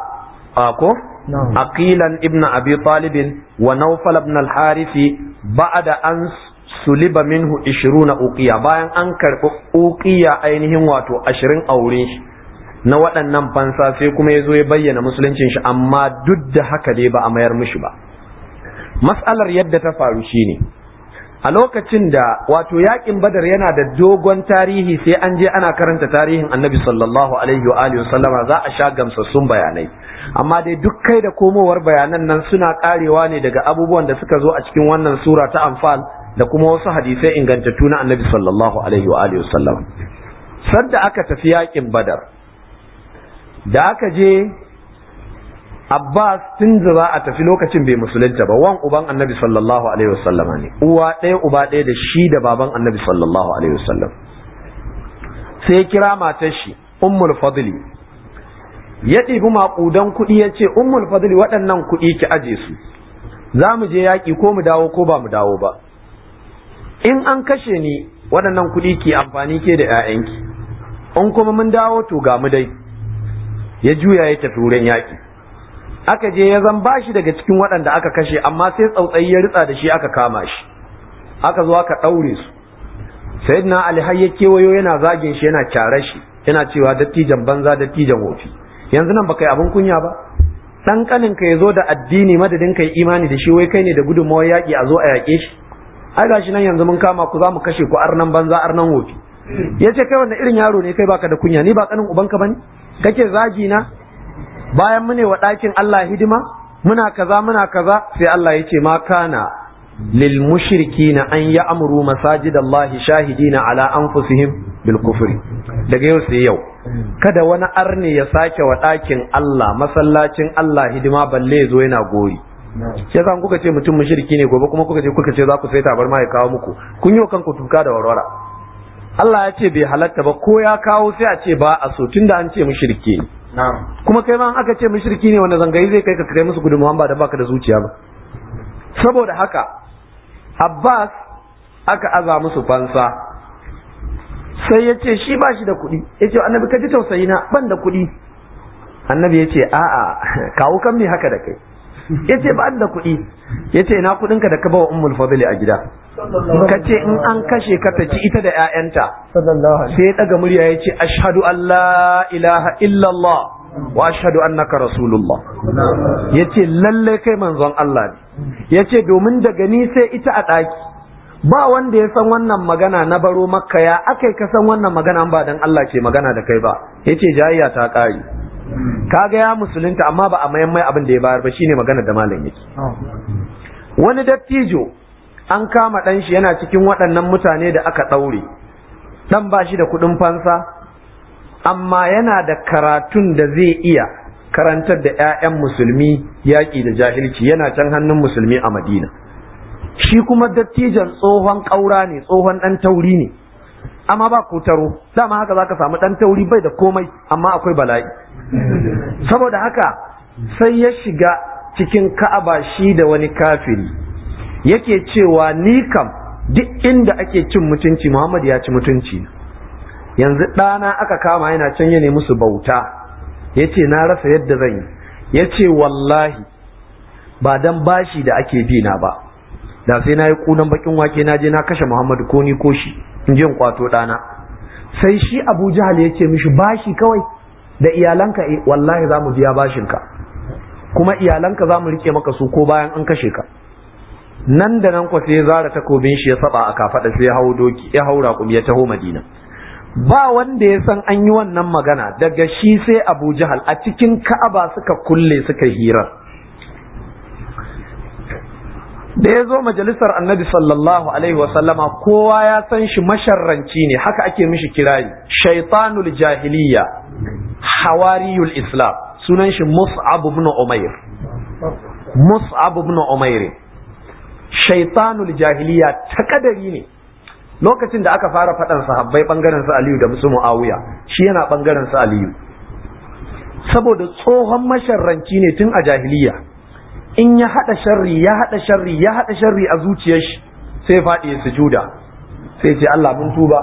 a ko aqilan ibn abi talib wa nawfal ibn al harisi ba'da an suliba minhu ishiruna uqiya bayan an karɓi uqiya ainihin wato ashirin a wurin shi na waɗannan fansa sai kuma ya zo ya bayyana musuluncin shi amma duk da haka dai ba a mayar mishi ba mas'alar yadda ta faru shine a lokacin da wato yakin badar yana da dogon tarihi sai an je ana karanta tarihin annabi sallallahu alaihi wa alihi sallama za a sha gamsassun bayanai amma dai duk kai da komowar bayanan nan suna karewa ne daga abubuwan da suka zo a cikin wannan sura ta anfal da kuma wasu hadisai ingantattu na annabi sallallahu alaihi wa alihi sallam sadda aka tafi yakin badar da aka je Abbas tun da za a tafi lokacin bai musulunta ba wan uban annabi sallallahu alaihi wasallam ne uwa ɗaya uba ɗaya da shi da baban annabi sallallahu alaihi wasallam sai ya kira matar shi ummul fadli ya ɗibi maƙudan kuɗi ya ce ummul fadli waɗannan kuɗi ki aje su za mu je yaƙi ko mu dawo ko ba mu dawo ba in an kashe ni waɗannan kuɗi ki amfani ke da 'ya'yanki in kuma mun dawo to ga mu dai ya juya ya tafi wurin yaƙi aka je ya zan bashi daga cikin waɗanda aka kashe amma sai tsautsayi ya ritsa da shi aka kama shi aka zo aka ɗaure su sayyidina ali har ya kewayo yana zagin shi yana kyare shi yana cewa dattijan banza dattijan wofi yanzu nan baka yi abin kunya ba dan kanin ka yazo da addini madadin kai imani da shi wai kai ne da gudunmawar yaƙi a zo a yaƙe shi ai gashi nan yanzu mun kama ku za mu kashe ku arnan banza arnan wofi yace kai wannan irin yaro ne kai baka da kunya ni ba kanin ubanka bane kake zagi na bayan mune wa ɗakin Allah hidima muna kaza muna kaza sai Allah ya ce ma kana lil mushrikina an ya'muru masajidallahi shahidina ala anfusihim bil kufri daga yau sai yau kada wani arne ya sake wa ɗakin Allah masallacin Allah hidima balle ya zo yana gori sai kan kuka ce mutum mushriki ne gobe kuma kuka ce kuka ce za ku sai tabar ma ya kawo muku kun yi kanku tuka da warwara Allah ya ce bai halatta ba ko ya kawo sai a ce ba a so tunda an ce mushriki ne kuma kai ma aka ce mushriki ne wanda zangayi zai kai ka kai musu gudunmawa ba da baka da zuciya ba saboda haka Abbas aka aza musu fansa sai ya ce shi ba shi da kuɗi ya ce annabi ka ji tausayi na ban da kuɗi annabi ya ce a'a kawo kan me haka da kai ya ce ba da kuɗi ya ce ina kuɗinka da ka bawa ummul fadli a gida ka ce in an kashe ka ta ci ita da 'ya'yanta sai ya ɗaga murya ya ce ashhadu an la ilaha illallah wa ashhadu annaka rasulullah ya ce lallai kai manzon Allah ne ya ce domin daga ni sai ita a ɗaki ba wanda ya san wannan magana na baro makka ya aka ka san wannan magana ba dan Allah ke magana da kai ba ya ce jayayya ta ƙari kaga ya musulunta amma ba a mayan mai abin da ya bayar ba shine magana da malam yake wani dattijo an kama ɗan shi yana cikin waɗannan mutane da aka ɗaure ɗan ba shi da kuɗin fansa amma yana da karatun da zai iya karantar da 'ya'yan musulmi yaƙi da jahilci yana can hannun musulmi a madina shi kuma dattijan tsohon ƙaura ne tsohon ɗan tauri ne amma ba kutaro dama haka zaka samu ɗan tauri bai da komai amma akwai bala'i saboda haka sai ya shiga cikin ka'aba shi da wani kafiri yake cewa ni kam duk inda ake cin mutunci Muhammad ya ci mutunci yanzu ɗana aka kama yana can ya musu bauta ya ce na rasa yadda zan yi ya ce wallahi ba dan bashi da ake bi na ba da sai na yi kunan bakin wake na je na kashe Muhammadu ko ni ko shi in je in kwato ɗana sai shi Abu Jahal ya ce mishi bashi kawai da iyalanka eh wallahi za mu biya bashinka kuma iyalanka za mu rike maka su ko bayan an kashe ka nan da nan kwa sai ya zara takobin shi ya saba a kafaɗa sai ya hau doki ya haura kuma ya taho Madina ba wanda ya san an yi wannan magana daga shi sai Abu Jahal a cikin Ka'aba suka kulle suka hirar da ya zo majalisar annabi sallallahu alaihi wasallama kowa ya san shi masharranci ne haka ake mishi kirari shaitanul jahiliya hawariyul islam sunan shi mus'ab ibn umair mus'ab ibn umair shaitanul jahiliya ta kadari ne lokacin da aka fara faɗan sahabbai bangaren su aliyu da musu muawiya shi yana bangaren su aliyu saboda tsohon masharranci ne tun a jahiliya in ya haɗa sharri ya haɗa sharri ya haɗa sharri a zuciyar shi sai faɗi ya sujuda sai ce Allah mun tuba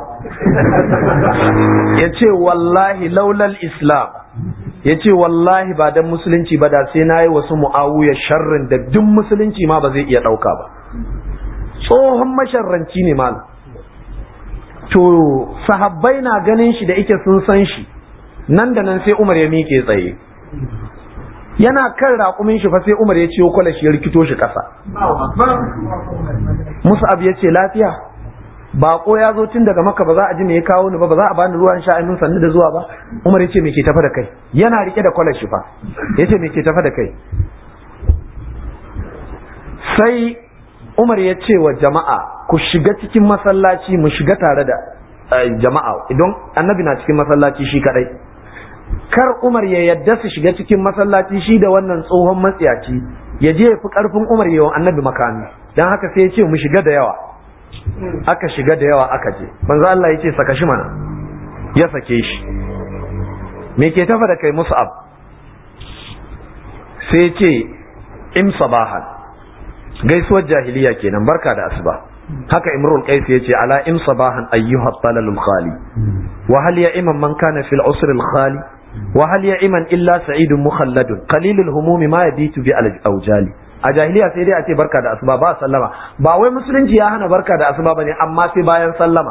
ya ce wallahi laulal islam ya ce wallahi ba dan musulunci ba da sai na yi wasu mu'awuyar sharrin da duk musulunci ma ba zai iya ɗauka ba tsohon masharranci ne malam to sahabbai na ganin shi da ike sun san shi nan da nan sai umar ya miƙe tsaye yana kan raƙumin shi fa sai Umar ya ciyo kwalashi ya rikito shi ƙasa. Mus'ab ya ce lafiya baƙo ya zo tun daga maka ba za a ji me ya kawo ni ba ba za a bani ruwan sha min sannu da zuwa ba Umar ya ce me ke tafa da kai yana rike da kwalashi fa ya ce me ke tafa da kai sai Umar ya ce wa jama'a ku shiga cikin masallaci mu shiga tare da jama'a idan annabi na cikin masallaci shi kadai kar Umar ya yadda su shiga cikin masallaci shi da wannan tsohon matsiyaci ya je fi karfin Umar yawan annabi makami dan haka sai ya ce mu shiga da yawa aka shiga da yawa aka je manzo Allah ya ce saka shi mana ya sake shi me ke tafa da kai mus'ab sai ya ce im sabahan gaisuwar jahiliya kenan barka da asuba haka imrul qais yace ala im sabahan ayyuha talalul khali wa hal ya iman man kana fil usr al khali wa hal ya iman illa sa'idun mukhalladun qalilul humumi ma yabitu bi al awjali a jahiliya sai dai a ce barka da asuba ba sallama ba wai musulunci ya hana barka da asuba bane amma sai bayan sallama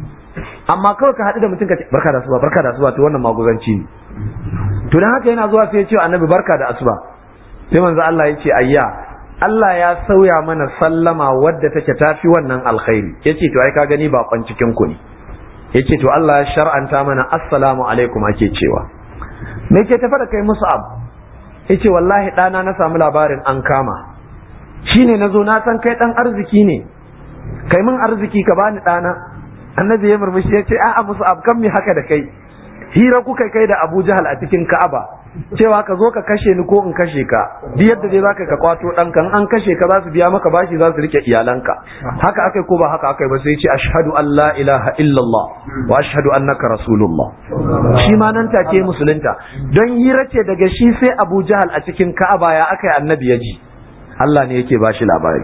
amma kawai ka haɗu da mutum ka ce barka da asuba barka da asuba to wannan maguzanci ne to dan haka yana zuwa sai ya ce annabi barka da asuba sai manzo Allah ya ce ayya Allah ya sauya mana sallama wadda take tafi wannan alkhairi yace to ai ka gani bakon cikin ku ne yace to Allah ya shar'anta mana assalamu alaikum ake cewa me ke tafa da kai mus'ab yace wallahi ɗana na samu labarin an kama shine nazo na san kai dan arziki ne kai min arziki ka bani ɗana annabi ya murmushi yace a'a mus'ab kan mi haka da kai hira kuka kai da Abu Jahal a cikin Ka'aba cewa ka zo ka kashe ni ko in kashe ka duk yadda dai zaka ka kwato dan kan an kashe ka za su biya maka bashi za su rike iyalanka haka akai ko ba haka akai ba sai ce ashhadu an la ilaha illallah wa ashhadu annaka rasulullah shi ma nan take musulunta don hira ce daga shi sai Abu Jahal a cikin Ka'aba ya akai annabi ya ji Allah ne yake bashi labari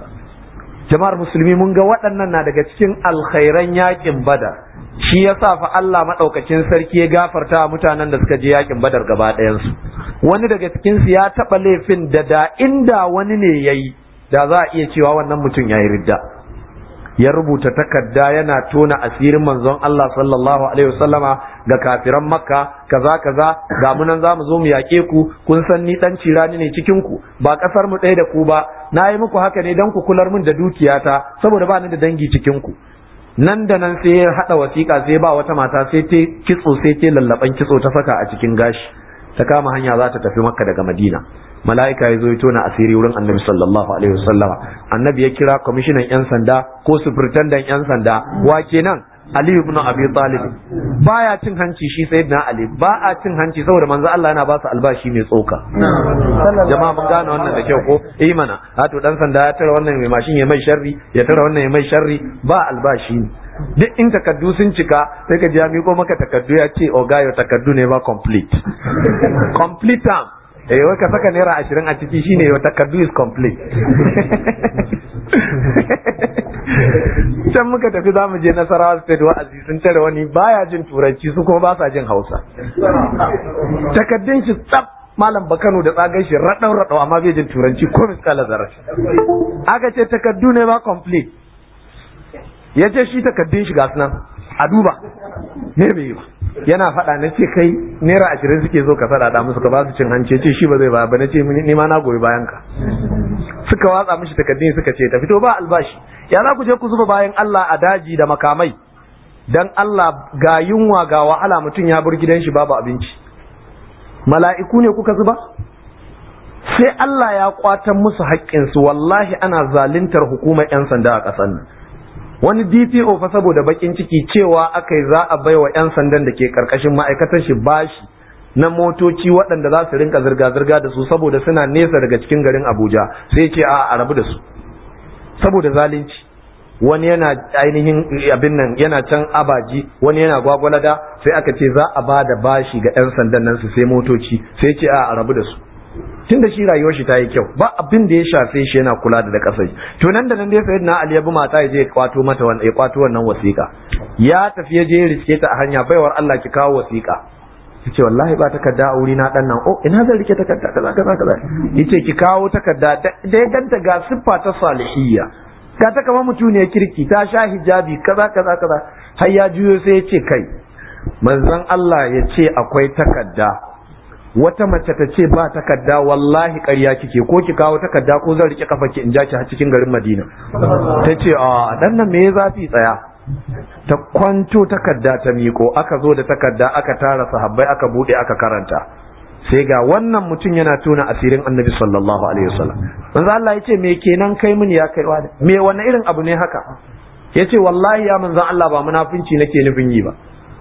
jama'ar musulmi mun ga waɗannan na daga cikin alkhairan yakin badar shi ya sa fa Allah maɗaukacin sarki ya gafarta wa mutanen da suka je yakin badar gaba ɗayansu wani daga cikinsu ya taɓa laifin da da inda wani ne ya yi da za a iya cewa wannan mutum ya yi ridda ya rubuta takarda yana tona asirin manzon Allah sallallahu alaihi wasallama ga kafiran makka kaza kaza ga mu nan zamu zo mu yaƙe ku kun san ni dan cirani ne cikin ku ba kasar mu ɗaya da ku ba na yi muku haka ne dan ku kular min da dukiyata saboda ba ni da dangi cikin ku nan da nan sai ya haɗa wasiƙa sai ba wata mata sai ta kitso sai ta lallaban kitso ta saka a cikin gashi ta kama hanya za ta tafi makka daga madina mala'ika ya zo ya tona asiri wurin annabi sallallahu alaihi wasallama annabi ya kira kwamishinan yan sanda ko sufurtandan yan sanda wa kenan Ali ibn Abi Talib baya cin hanci shi sayyidina Ali ba a cin hanci saboda manzo Allah yana ba su albashi mai tsoka jama'a mun gane wannan da kyau ko eh mana to dan sanda ya tara wannan mai mashin ya mai sharri ya tara wannan ya mai sharri ba albashi ne duk in takaddu sun cika sai ka ji ya miko maka takaddu ya ce ogayo takaddu ne ba complete complete term eh wai ka saka naira ashirin a ciki shine wata takaddu is complete can muka tafi za mu je nasarawa state wa'azi sun tare wani baya jin turanci su kuma ba sa jin hausa takaddun shi tsaf malam bakano da tsagan shi raɗau raɗau amma bai jin turanci ko miskala zarar aka ce takaddu ne ba complete ya ce shi takaddun shi ga nan a duba ne bai yi ba yana faɗa na ce kai naira ashirin suke zo ka faɗa musu ka ba su cin hanci ce shi ba zai ba ba na ce ni ma na goyi bayan ka suka watsa mishi takaddun suka ce ta fito ba albashi ya za ku je ku zuba bayan Allah a daji da makamai dan Allah ga yunwa ga wahala mutum ya bar gidan shi babu abinci mala'iku ne kuka zuba sai Allah ya kwatan musu haƙƙinsu wallahi ana zaluntar hukumar 'yan sanda a ƙasar nan wani DPO fa saboda bakin ciki cewa aka yi za a bai wa 'yan sandan da ke karkashin ma'aikatar shi bashi na motoci waɗanda za su rinka zirga-zirga da su saboda suna nesa daga cikin garin Abuja sai ce a rabu da su saboda zalunci wani yana ainihin abin nan yana can abaji wani yana gwagwalada sai aka ce za a ba da bashi ga 'yan sandan nan su sai motoci sai ce a rabu da su tun da shi rayuwar shi ta yi kyau ba abin da ya shafe shi yana kula da kasar to nan da nan dai sai na Ali ya bi mata ya je ya kwato mata wannan ya kwato wannan wasiƙa ya tafi ya je ya riske ta a hanya baiwar Allah ki kawo wasiƙa yace wallahi ba takarda a wuri na dan nan oh ina zan rike takarda kaza kaza kaza yace ki kawo takarda da ya ganta ga siffa ta salihiyya ga ta kamar mutuniyar kirki ta sha hijabi kaza kaza kaza har ya juyo sai ya ce kai manzon Allah ya ce akwai takarda wata mace ta ce ba takarda wallahi ƙarya kike ko ki kawo takarda ko zan rike kafa ki in ja ki har cikin garin Madina ta ce a dan nan me ya zafi tsaya ta kwanto takarda ta miko aka zo da takarda aka tara sahabbai aka bude aka karanta sai ga wannan mutum yana tona asirin annabi sallallahu alaihi wasallam manzo Allah yace me kenan kai mini ya kai wani me wani irin abu ne haka yace wallahi ya manzon Allah ba munafinci nake nufin yi ba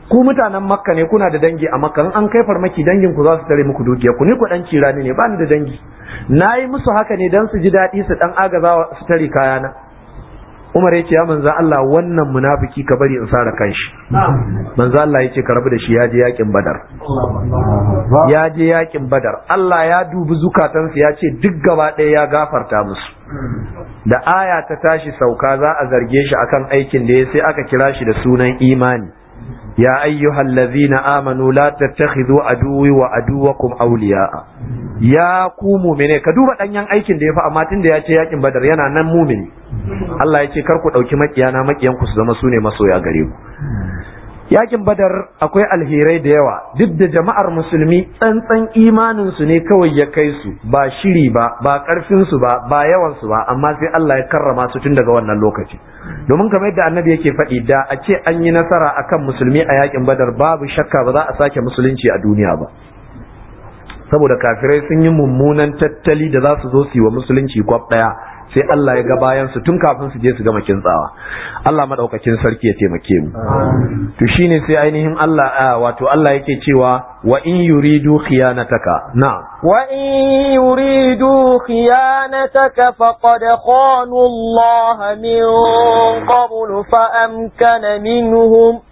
ku mutanen makka ne kuna da dangi a makka in an kai farmaki dangin ku za su tare muku dukiya ku ni ku dan cirani ne ba ni da dangi na yi musu haka ne dan su ji daɗi su dan agaza su tare kayana Umar ya ce ya manzo Allah wannan munafiki ka bari in sara kanshi manzo Allah ya ce ka rabu da shi ya je yakin Badar ya je yakin Badar Allah ya dubi zukatansu ya ce duk gaba ɗaya ya gafarta musu da aya ta tashi sauka za a zarge shi akan aikin da ya sai aka kira shi da sunan imani يا أيها الذين آمنوا لا تتخذوا عدوي وعدوكم أولياء يا ku mumine ka duba danyen aikin da ya fi amma tun da ya ce yakin badar yana nan mumini Allah ya ce kar ku ɗauki makiyana makiyan ku su zama su ne masoya gare ku yakin badar akwai alherai da yawa duk da jama'ar musulmi tsantsan imanin su ne kawai ya kai su ba shiri ba ba karfin su ba ba yawan su ba amma sai Allah ya karrama su tun daga wannan lokaci domin kamar yadda annabi yake faɗi da a ce an yi nasara akan musulmi a yakin badar babu shakka ba za a sake musulunci a duniya ba saboda kafirai sun yi mummunan tattali da za su zo su yi wa musulunci kwaf ɗaya sai Allah ya ga bayan su tun kafin su je su gama kintsawa Allah madaukakin sarki ya taimake mu to shine sai ainihin Allah wato Allah yake cewa wa in yuridu khiyanataka na'am wa in yuridu khiyanataka faqad khanu Allah min qablu fa amkana minhum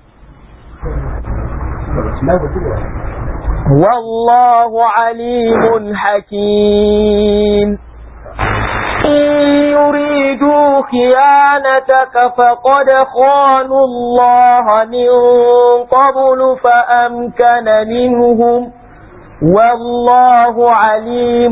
والله عليم حكيم إن يريدوا خيانتك فقد خانوا الله من قبل فأمكن منهم والله عليم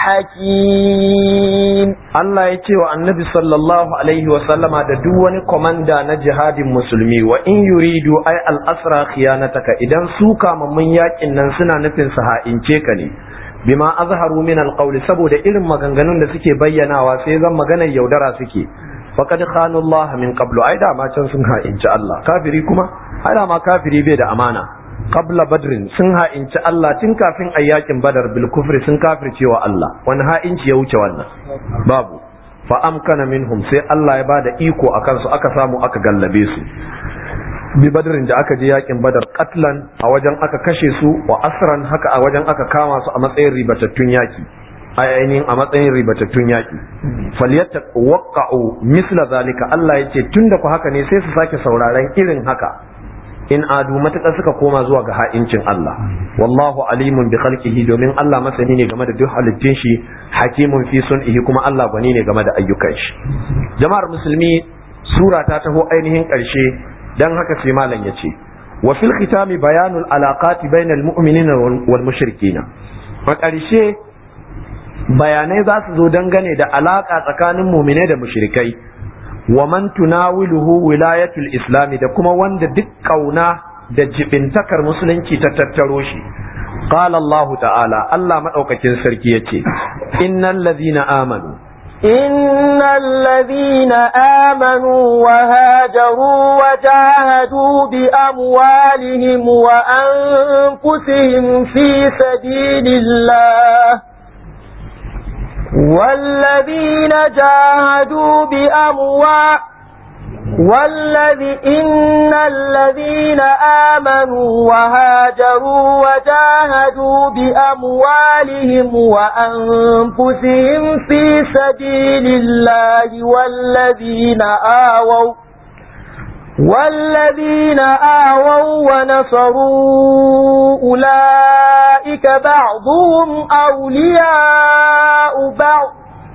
حكيم Allah ya ce wa annabi sallallahu alaihi wa sallama da duk wani komanda na jihadin musulmi wa in yuridu ay al asra khiyanataka idan su kamammun yakin nan suna nufin su ha'ince ka ne bima azharu min alqawli saboda irin maganganun da suke bayyanawa sai zan maganar yaudara suke faqad khanu Allah min qablu ai da ma can sun ha'inci Allah kafiri kuma ai da ma kafiri bai da amana qabla badrin sun ha'inci Allah tun kafin ayyakin badar bil kufri sun kafirce wa Allah wani ha'inci ya wuce wannan babu fa amkana minhum sai Allah ya bada iko akan su aka samu aka gallabe su bi badrin da aka je yakin badar katlan a wajen aka kashe su wa asran haka a wajen aka kama su a matsayin ribatattun yaki a ainihin a matsayin ribatattun yaki falyatta waqa'u misla zalika Allah yace tunda ku haka ne sai su sake sauraron irin haka in adu matuƙar suka koma zuwa ga ha'incin Allah wallahu alimun bi khalqihi domin Allah masani ne game da duk halittun shi hakimun fi sun'ihi kuma Allah gwani ne game da ayyukan shi jama'ar musulmi sura ta taho ainihin ƙarshe dan haka sai malam ya ce wa fil khitami bayanul alaqati bainal mu'minina wal mushrikina a ƙarshe bayanai za su zo dangane da alaka tsakanin mu'minai da mushrikai wa man tunawiluhu wilayatul islami da kuma wanda duk kauna da jibintakar musulunci ta tattaro shi qala Allah ta'ala Allah madaukakin sarki yace innal ladhina amanu إن الذين آمنوا وهاجروا وجاهدوا بأموالهم وأنفسهم في سبيل الله والذين جاهدوا بأموال والذي إن الذين آمنوا وهاجروا وجاهدوا بأموالهم وأنفسهم في سبيل الله والذين آووا والذين آووا ونصروا أولئك بعضهم أولياء بعض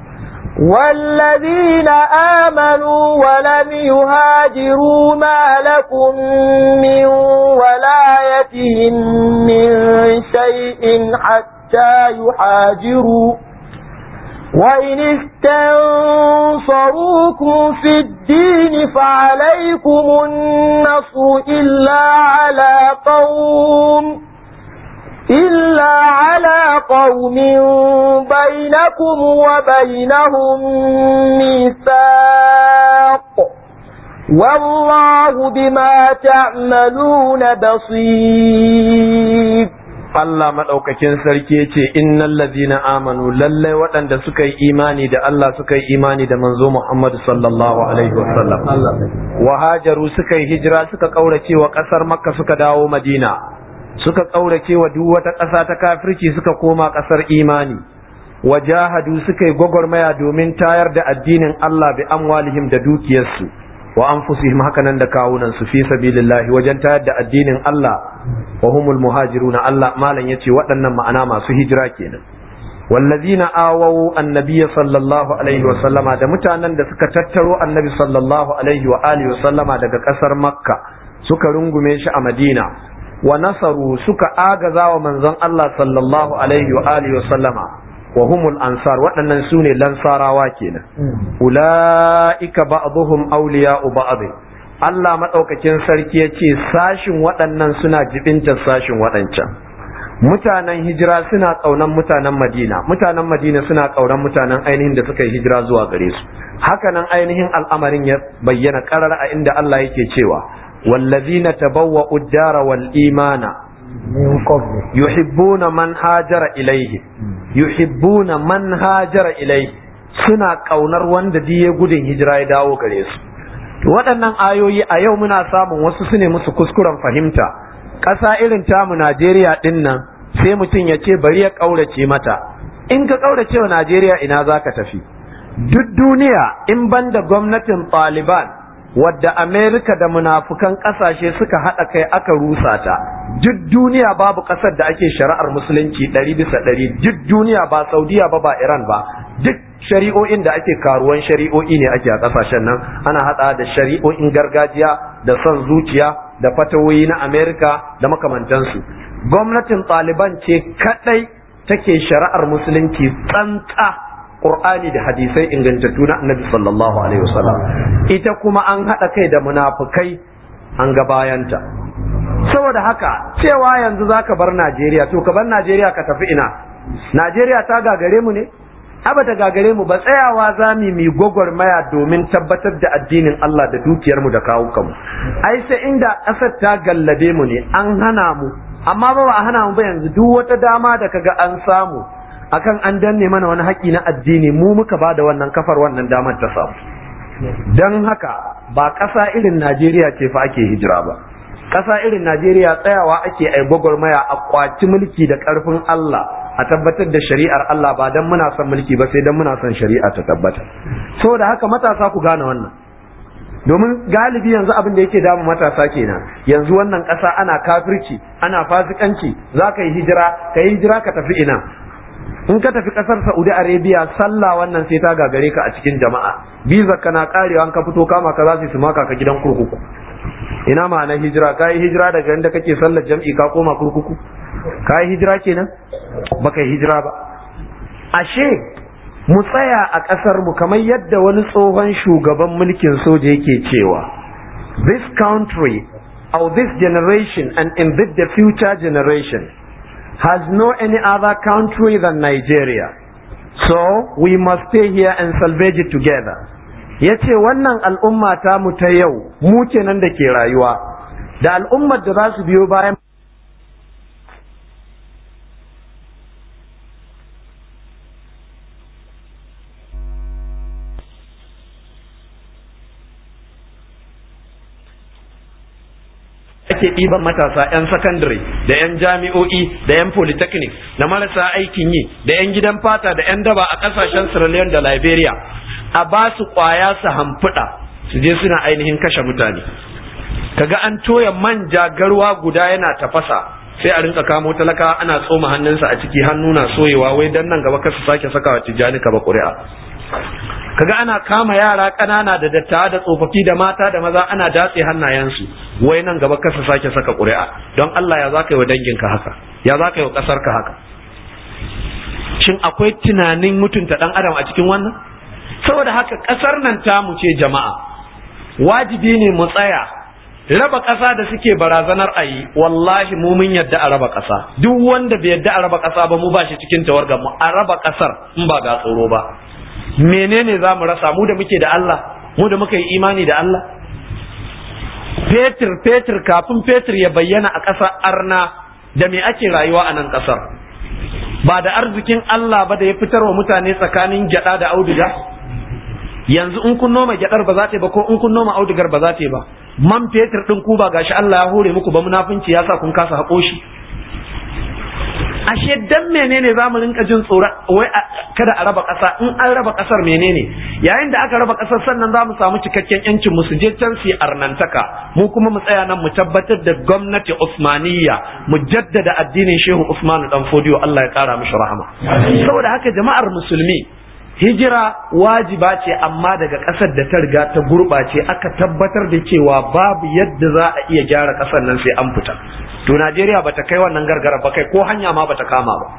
والذين آمنوا ولم يهاجروا ما لكم من ولايتهم من شيء حتى يحاجروا وإن استنصروكم في الدين فعليكم النصر إلا على قوم إلا على قوم بينكم وبينهم ميثاق والله بما تعملون بصير Allah maɗaukakin sarki ya ce innal ladina amanu lallai waɗanda suka yi imani da Allah suka yi imani da manzo Muhammad sallallahu alaihi wasallam wa hajaru suka yi hijira suka kaurace wa ƙasar Makka suka dawo Madina suka kaurace wa duk wata ƙasa ta kafirci suka koma ƙasar imani wa jahadu suka yi gwagwarmaya domin tayar da addinin Allah bi amwalihim da dukiyarsu wa anfusihim hakanan da kawunan su fi sabilillahi wajen tayar da addinin Allah wa humul muhajiruna Allah malam yace waɗannan ma'ana masu hijira kenan wallazina awawu annabiyya sallallahu alaihi wa sallama da mutanen da suka tattaro annabi sallallahu alaihi wa alihi wa sallama daga ƙasar makka suka rungume shi a madina wa nasaru suka agaza wa manzon Allah sallallahu alaihi wa alihi wa sallama wa humul ansar waɗannan su ne lansarawa kenan ula'ika ba'dhum awliya'u ba'd Allah madaukakin sarki ya ce sashin waɗannan suna jibinta sashin waɗancan mutanen hijira suna ƙaunan mutanen madina mutanen madina suna ƙaunan mutanen ainihin da suka yi hijira zuwa gare su hakanan ainihin al'amarin ya bayyana ƙarar a inda Allah yake cewa wallazina tabawwa'u ad-dara wal imana yuhibbuna man hajara ilaihi yuhibbuna man hajara ilaihi suna kaunar wanda diye gudun hijira ya dawo gare su to waɗannan ayoyi a yau muna samun wasu su ne musu kuskuren fahimta ƙasa irin tamu Najeriya ɗin nan sai mutum ya ce bari ya ƙaurace mata in ka ƙaurace wa Najeriya ina za ka tafi duk duniya in banda gwamnatin Taliban wadda Amerika da munafukan ƙasashe suka haɗa kai aka rusa ta duk duniya babu ƙasar da ake shari'ar musulunci ɗari bisa ɗari duk duniya ba Saudiya ba ba Iran ba duk shari'o'in da ake karuwan shari'o'i ne ake a ƙasashen nan ana haɗa da shari'o'in gargajiya da son zuciya da fatawoyi na Amerika da makamantansu gwamnatin Taliban ce kaɗai take shari'ar musulunci tsantsa Qur'ani da hadisai ingantattu na Annabi sallallahu alaihi wasallam ita kuma an haɗa kai da munafukai an ga bayanta saboda haka cewa yanzu zaka bar Najeriya to ka bar Najeriya ka tafi ina Najeriya ta gagare mu ne aba ta gagare mu ba tsayawa za mu mi gwagwarmaya domin tabbatar da addinin Allah da dukiyar mu da kawukanmu ai sai inda ƙasar ta gallabe mu ne an hana mu amma ba ba a hana mu ba yanzu duk wata dama da kaga an samu akan an danne mana wani haƙƙi na addini mu muka ba da wannan kafar wannan damar ta samu don haka ba ƙasa irin Najeriya ce fa ake hijira ba ƙasa irin Najeriya tsayawa ake ai gwagwarmaya a kwaci mulki da ƙarfin Allah a tabbatar da shari'ar Allah ba don muna son mulki ba sai don muna son shari'a ta tabbata saboda haka matasa ku gane wannan domin galibi yanzu abin da yake damu matasa kenan yanzu wannan ƙasa ana kafirci ana fasikanci za ka yi hijira ka yi hijira ka tafi ina in ka tafi kasar Saudi Arabia sallah wannan sai ta gagare ka a cikin jama'a biza kana karewa an ka fito kama ka za su maka ka gidan kurkuku ina ma'ana hijira ka yi hijira daga inda kake sallar jam'i ka koma kurkuku ka yi hijira kenan baka yi hijira ba ashe mu tsaya a ƙasar mu kamar yadda wani tsohon shugaban mulkin soja yake cewa this country or this generation and in the future generation has no any other country than Nigeria. So we must stay here and salvage it together. Ya ce wannan al'umma ta mu ta yau mu kenan da ke rayuwa, da al'ummar da za su biyo bayan ake ɗiban matasa 'yan sakandare da 'yan jami'o'i da 'yan polytechnic da marasa aikin yi da 'yan gidan fata da 'yan daba a ƙasashen Sierra Leone da Liberia a ba su ƙwaya su hamfuda su je suna ainihin kashe mutane kaga an toya manja garwa guda yana tafasa sai a rinka kamo talaka ana tsoma hannunsa a ciki hannu na soyewa wai dan nan gaba kasu sake saka wa tijjani ka ba ƙuri'a kaga ana kama yara ƙanana da dattawa da tsofaffi da mata da maza ana datse hannayensu wai nan gaba kasa sake saka ƙuri'a don Allah ya za ka yi wa danginka haka ya za ka yi wa ƙasarka haka shin akwai tunanin mutunta ɗan adam a cikin wannan saboda haka ƙasar nan tamu ce jama'a wajibi ne mu tsaya raba ƙasa da suke barazanar a yi wallahi mu mun yadda a raba ƙasa duk wanda bai yadda a raba ƙasa ba mu ba shi cikin tawargar mu a raba ƙasar in ba ga tsoro ba menene za mu rasa mu da muke da Allah mu da muka yi imani da Allah fetur fetur kafin fetur ya bayyana a ƙasar arna da me ake rayuwa a nan ƙasar ba da arzikin Allah ba da ya fitar wa mutane tsakanin gyada da auduga yanzu in kun noma gyadar ba za ta yi ba ko in kun noma audugar ba za ta yi ba man fetur din ku ba gashi Allah ya hore muku ba munafunci ya sa kun kasa haƙo shi ashe dan menene za mu rinka jin tsoron wai kada a raba ƙasa in an raba ƙasar menene yayin da aka raba ƙasar sannan za mu samu cikakken yancin mu su je can su arnantaka mu kuma mu tsaya nan mu tabbatar da gwamnati Usmaniyya mu jaddada addinin Shehu Usmanu dan Fodiyo Allah ya kara mishi rahama saboda haka jama'ar musulmi hijira wajiba ce amma daga ƙasar da ta riga ta gurɓace aka tabbatar da cewa babu yadda za a iya gyara ƙasar nan sai an fita to Najeriya bata kai wannan gargara ba kai ko hanya ma bata kama ba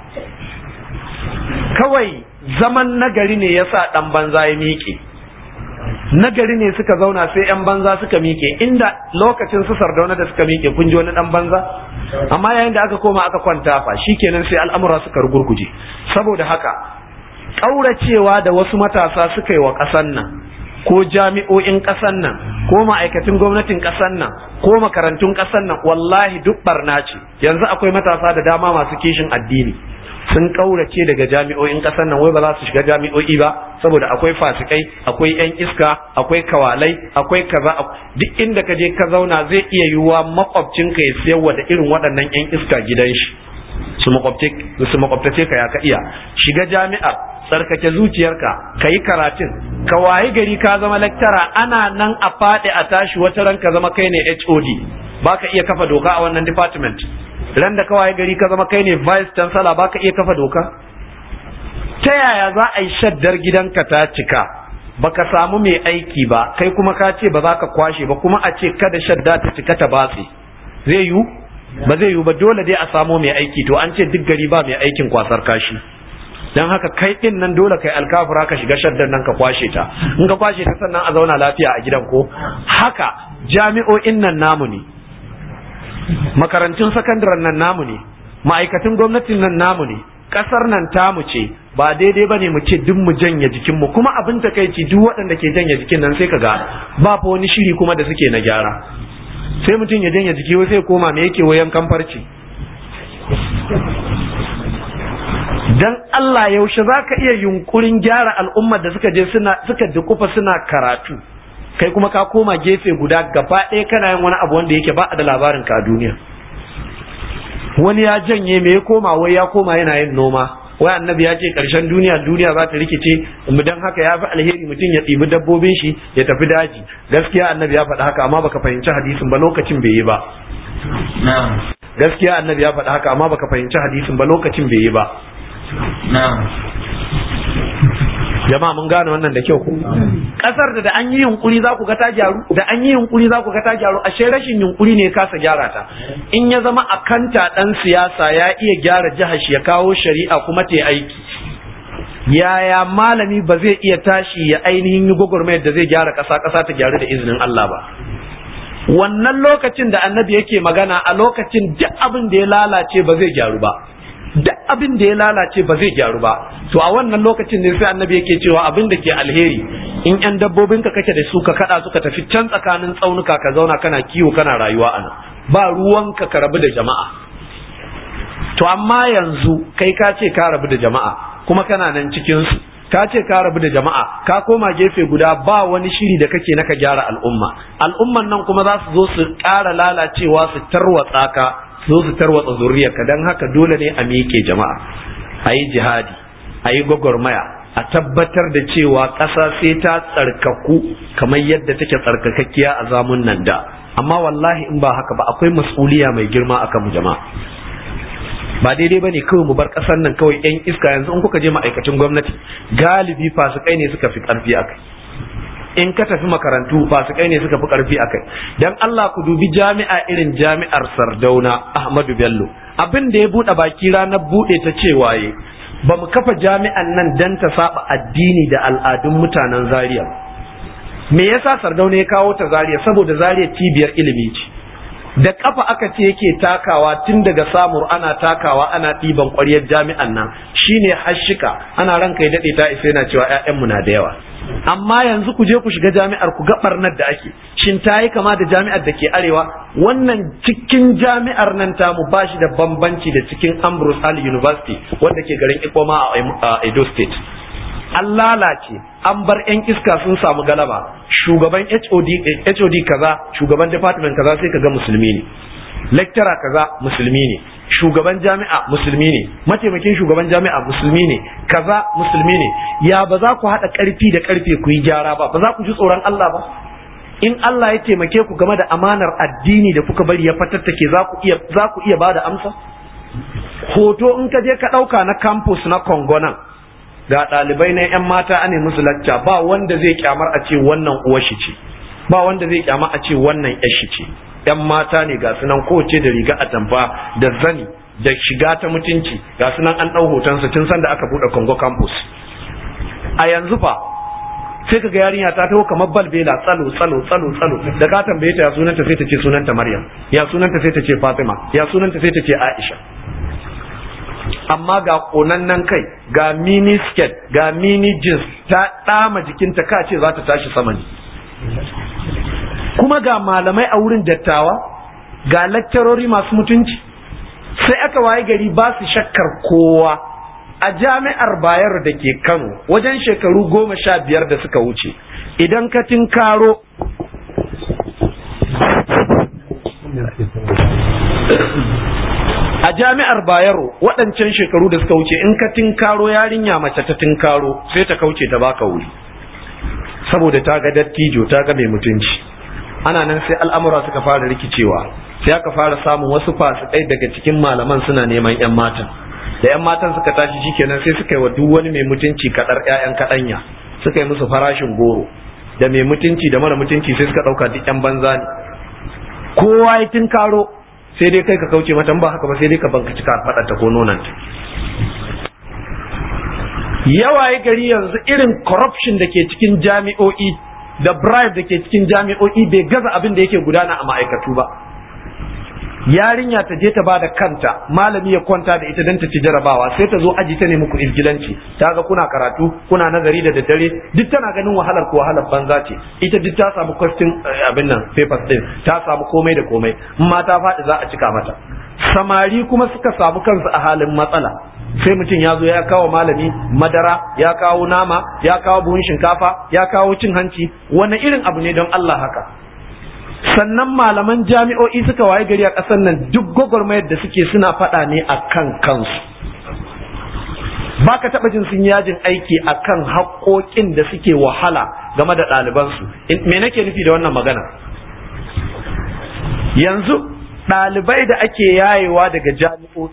kawai zaman nagari ne yasa dan banza ya miƙe nagari ne suka zauna sai yan banza suka miƙe inda lokacin su sardauna da suka miƙe kun ji wani dan banza amma yayin da aka koma aka kwanta fa shikenan sai al'amura suka rugurguje saboda haka ƙauracewa da wasu matasa suka yi wa ƙasan nan ko jami'o'in ƙasan nan ko ma'aikatan gwamnatin ƙasan nan ko makarantun ƙasan nan wallahi duk barna ce yanzu akwai matasa da dama masu kishin addini sun ƙaurace daga jami'o'in ƙasar nan wai ba za su shiga jami'o'i ba saboda akwai fasikai akwai yan iska akwai kawalai akwai kaza duk inda ka je ka zauna zai iya yiwuwa makwabcinka ya siyarwa da irin waɗannan yan iska gidan shi su makwabtace ka ya ka iya shiga jami'ar tsarkake zuciyarka ka yi karatun ka wayi gari ka zama lektara ana nan a faɗi a tashi wata ran ka zama kai ne HOD baka iya kafa doka a wannan department ran da ka wayi gari ka zama kai ne vice chancellor baka iya kafa doka ta yaya za a yi shaddar gidanka ta cika baka samu mai aiki ba kai kuma ka ce ba za ka kwashe ba kuma a ce kada shadda ta cika ta batse zai yiwu ba zai yiwu ba dole dai a samo mai aiki to an ce duk gari ba mai aikin kwasar kashi don haka kai din nan dole kai alkafura ka shiga shaddar nan ka kwashe ta in ka kwashe ta sannan a zauna lafiya a gidan ko haka jami'o'in nan namu ne makarantun sakandaren nan namu ne ma'aikatan gwamnatin nan namu ne kasar nan tamu ce ba daidai bane mu ce duk mu janye jikin mu kuma abin takeici duk waɗanda ke janye jikin nan sai ka ga ba fa wani shiri kuma da suke na gyara sai mutum ya janye jiki sai koma me yake wayan kamfarci dan Allah yaushe za ka iya yunkurin gyara al'ummar da suka je suna suka dukufa suna karatu kai kuma ka koma gefe guda gaba ɗaya kana yin wani abu wanda yake ba a da labarin ka a duniya wani ya janye me ya koma wai ya koma yana yin noma wai annabi ya ce karshen duniya duniya za ta rikice mu dan haka ya fi alheri mutum ya ɗibi dabbobin shi ya tafi daji gaskiya annabi ya faɗi haka amma baka fahimci hadisin ba lokacin bai yi ba gaskiya annabi ya faɗi haka amma baka fahimci hadisin ba lokacin bai yi ba jama'a mun gane wannan da kyau ko kasar da da an yi yunkuri za ku ga ta gyaru da an yi yunkuri za ku ga ta gyaru ashe rashin yunkuri ne kasa gyara ta in ya zama akanta dan siyasa ya iya gyara jihar shi ya kawo shari'a kuma ta aiki yaya malami ba zai iya tashi ya ainihin yi gwagwarmayar da zai gyara kasa kasa ta gyaru da izinin Allah ba wannan lokacin da annabi yake magana a lokacin duk abin da ya lalace ba zai gyaru ba duk abin da ya lalace ba zai gyaru ba to a wannan lokacin ne sai annabi yake cewa abin da ke alheri in yan dabbobin ka kake da su ka kada suka tafi can tsakanin tsaunuka ka zauna kana kiwo kana rayuwa a nan ba ruwanka ka rabu da jama'a to amma yanzu kai ka ce ka rabu da jama'a kuma kana nan cikin su ka ce ka rabu da jama'a ka koma gefe guda ba wani shiri da kake naka gyara al'umma al'umman nan kuma za su zo su ƙara lalacewa su tarwatsa ka su zo su tarwatsa zuriyarka don haka dole ne a miƙe jama'a a yi jihadi a yi gwagwarmaya a tabbatar da cewa ƙasa sai ta tsarkaku kamar yadda take tsarkakakkiya a zamun nan da amma wallahi in ba haka ba akwai mas'uliya mai girma akan mu jama'a ba daidai bane kawai mu bar ƙasar nan kawai yan iska yanzu in kuka je ma'aikacin gwamnati galibi fasikai ne suka fi ƙarfi akai in ka tafi makarantu fasikai ne suka fi ƙarfi akai dan Allah ku dubi jami'a irin jami'ar Sardauna Ahmadu Bello abin da ya buɗe baki ranar buɗe ta cewa ye ba mu kafa jami'an nan dan ta saba addini da al'adun mutanen Zaria me yasa Sardauna ya kawo ta Zaria saboda Zaria cibiyar ilimi ce da kafa aka ce yake takawa tun daga samur ana takawa ana ɗiban ƙwaryar jami'an nan shine hashika ana ranka ya daɗe ta isa yana cewa 'ya'yanmu na da yawa amma yanzu ku je ku shiga jami'ar ku ga barnar da ake shin ta yi kama da jami'ar da ke arewa wannan cikin jami'ar nan tamu ba shi da bambanci da cikin Ambrose Ali University wanda ke garin Ikoma a Edo State an lalace an bar 'yan iska sun samu galaba shugaban HOD kaza shugaban department kaza sai kaga musulmi ne lecturer kaza musulmi ne shugaban jami'a musulmi ne mataimakin shugaban jami'a musulmi ne kaza musulmi ne ya ba za ku haɗa ƙarfi da ƙarfe ku yi gyara ba ba za ku ji tsoron Allah ba in Allah ya taimake ku game da amanar addini da kuka bari ya fatattake za ku iya za ku iya bada amsa hoto in ka je ka ɗauka na campus na Congo nan ga ɗalibai na 'yan mata ane musu lacca ba wanda zai kyamar a ce wannan uwar shi ce ba wanda zai kyamar a ce wannan 'yar shi ce 'yan mata ne ga sunan kowace da riga atamfa da zani da shiga ta mutunci ga sunan an ɗau hotonsa tun sanda aka buɗe Congo campus a yanzu fa sai kaga yarinya ta taho kamar balbela tsalo tsalo tsalo tsalo da ka tambaye ta ya sunanta sai ta ce sunanta Maryam ya sunanta sai ta ce Fatima ya sunanta sai ta ce Aisha amma ga konannen kai ga mini skirt ga mini jeans ta ɗama jikinta ka ce za ta tashi sama ne kuma ga malamai a wurin dattawa ga lakcarori masu mutunci sai aka waye gari ba su shakkar kowa a jami'ar bayar da ke kano wajen shekaru goma sha biyar da suka wuce idan ka tinkaro a jami'ar bayero waɗancan shekaru da suka wuce in ka tinkaro yarinya mace ta tinkaro sai ta kauce ta baka wuri saboda ta ga dattijo ta ga mai mutunci ana nan sai al'amura suka fara rikicewa sai aka fara samun wasu fasikai daga cikin malaman suna neman 'yan matan da 'yan matan suka tashi shikenan sai suka yi wa duk wani mai mutunci kadar 'ya'yan kadanya suka yi musu farashin goro da mai mutunci da mara mutunci sai suka ɗauka duk 'yan banza ne kowa ya tinkaro sai dai kai ka kauce mata ba haka ba sai dai ka banka cika faɗa ta ko nonanta yawa ya gari yanzu irin corruption da ke cikin jami'o'i da bribe da ke cikin jami'o'i bai gaza abin da yake gudana a ma'aikatu ba yarinya ta je ta bada kanta malami ya kwanta da ita don ta ci jarabawa sai ta zo aji ta nemi ku izgilanci ta ga kuna karatu kuna nazari da daddare duk tana ganin wahalar ko wahalar banza ce ita duk ta samu question abin nan papers din ta samu komai da komai in ma ta faɗi za a cika mata samari kuma suka samu kansu a halin matsala sai mutum ya zo ya kawo malami madara ya kawo nama ya kawo buhun shinkafa ya kawo cin hanci wani irin abu ne don Allah haka sannan malaman jami'o'i suka waye gari a ƙasar nan duk gwagwarmayar da suke suna faɗa ne a kan kansu ba ka taɓa jin sun yajin aiki a kan haƙoƙin da suke wahala game da ɗalibansu me nake nufi da wannan magana yanzu ɗalibai da ake yayewa daga jami'o'i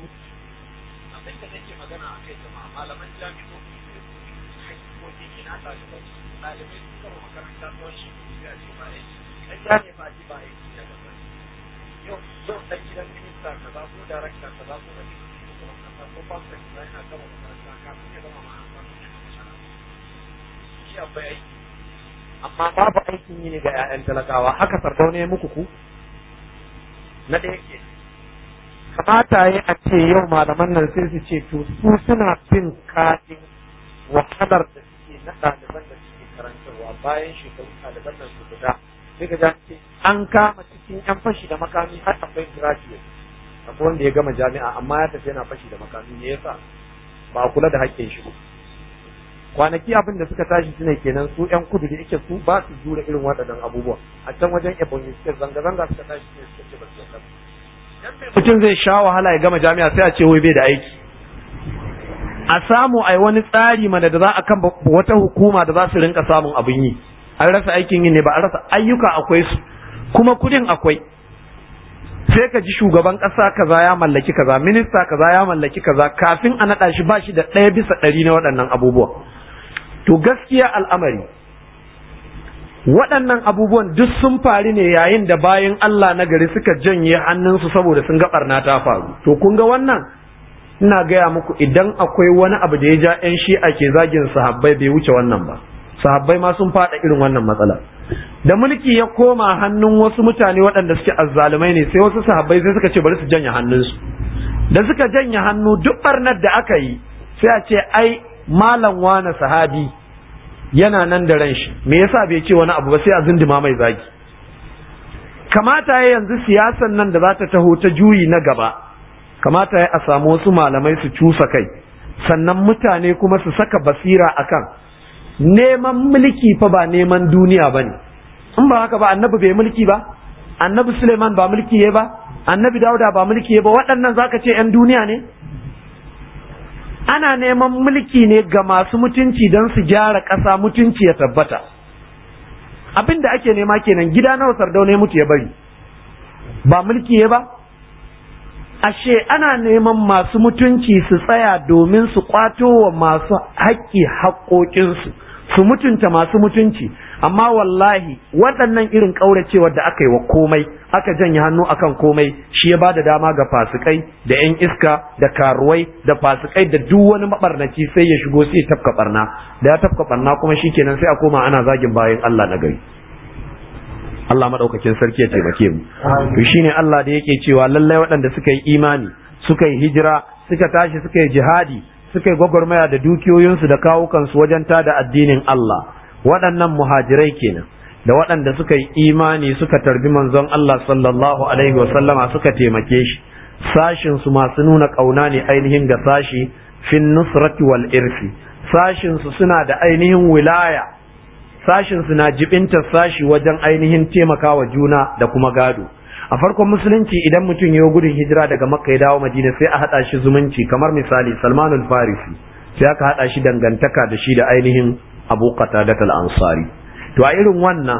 amma babu aikin yi ne ga 'ya'yan talakawa haka sardauna ya muku ku na ɗaya ke kamata ya a ce yau malaman nan sai su ce to su suna bin kadin wahalar da suke na ɗaliban da suke karantarwa bayan shekaru ɗaliban nan su fita sai ka ce an kama cikin 'yan fashi da makami har akwai graduate akwai wanda ya gama jami'a amma ya tafi yana fashi da makami ne yasa ba a kula da haƙƙin shi ba kwanaki abin da suka tashi suna kenan su yan kudu da yake su ba su jure irin waɗannan abubuwa a can wajen ebonyi state zanga-zanga suka tashi ne suka ce ba su yarda mutum zai sha wahala ya gama jami'a sai a ce wai bai da aiki a samu ai wani tsari mana da za a kan wata hukuma da za su rinka samun abin yi an rasa aikin yi ne ba an rasa ayyuka akwai su kuma kudin akwai sai ka ji shugaban ƙasa kaza ya mallaki kaza minista kaza ya mallaki kaza kafin a naɗa shi ba shi da ɗaya bisa ɗari na waɗannan abubuwa to gaskiya al'amari waɗannan abubuwan duk sun faru ne yayin da bayan Allah na gari suka janye hannunsu saboda sun ga ɓarna ta faru to kun ga wannan ina gaya muku idan akwai wani abu da ya ja 'yan shi'a ke zagin sahabbai bai wuce wannan ba sahabbai ma sun faɗa irin wannan matsala da mulki ya koma hannun wasu mutane waɗanda suke azzalumai ne sai wasu sahabbai sai suka ce bari su janye hannunsu da suka janye hannu duk barnar da aka yi sai a ce ai malam wane sahabi yana nan da ran shi me yasa bai ce wani abu ba sai a zindima mai zagi kamata ya yanzu siyasan nan da za ta taho ta juyi na gaba kamata ya a samu wasu malamai su cusa kai sannan mutane kuma su saka basira akan neman mulki fa ba neman duniya ba ne in ba haka ba annabi bai mulki ba annabi suleiman ba mulki ya ba annabi dauda ba mulki ya ba waɗannan zaka ce 'yan duniya ne ana neman mulki ne ga masu mutunci don su gyara ƙasa mutunci ya tabbata abin da ake nema kenan gida nawa sardauna mutu ya bari ba mulki ya ba ashe ana neman masu mutunci su tsaya domin su kwato wa masu haƙƙi haƙƙoƙinsu su mutunta masu mutunci amma wallahi waɗannan irin ƙauracewar da aka yi wa komai aka janye hannu akan komai shi ya ba da dama ga fasikai da 'yan iska da karuwai da fasikai da duk wani mabarnaci sai ya shigo sai ya tafka barna da ya tafka barna kuma shikenan sai a koma ana zagin bayan Allah na gari Allah madaukakin sarki ya taimake mu to shine Allah da yake cewa lallai waɗanda suka yi imani suka yi hijira suka tashi suka yi jihadi suka yi gwagwarmaya da dukiyoyinsu da kawukansu wajen tada addinin Allah waɗannan muhajirai kenan da waɗanda suka yi imani suka tarbi manzon Allah sallallahu alaihi wasallama suka taimake shi sashin su masu nuna ƙauna ne ainihin ga sashi fin nusrati wal irsi sashin su suna da ainihin wilaya sashin su na jibinta sashi wajen ainihin taimakawa juna da kuma gado a farkon musulunci idan mutum ya gudun hijira daga makka ya dawo madina sai a haɗa shi zumunci kamar misali salmanul farisi sai aka haɗa shi dangantaka da shi da ainihin abu qatadat al-ansari to a irin wannan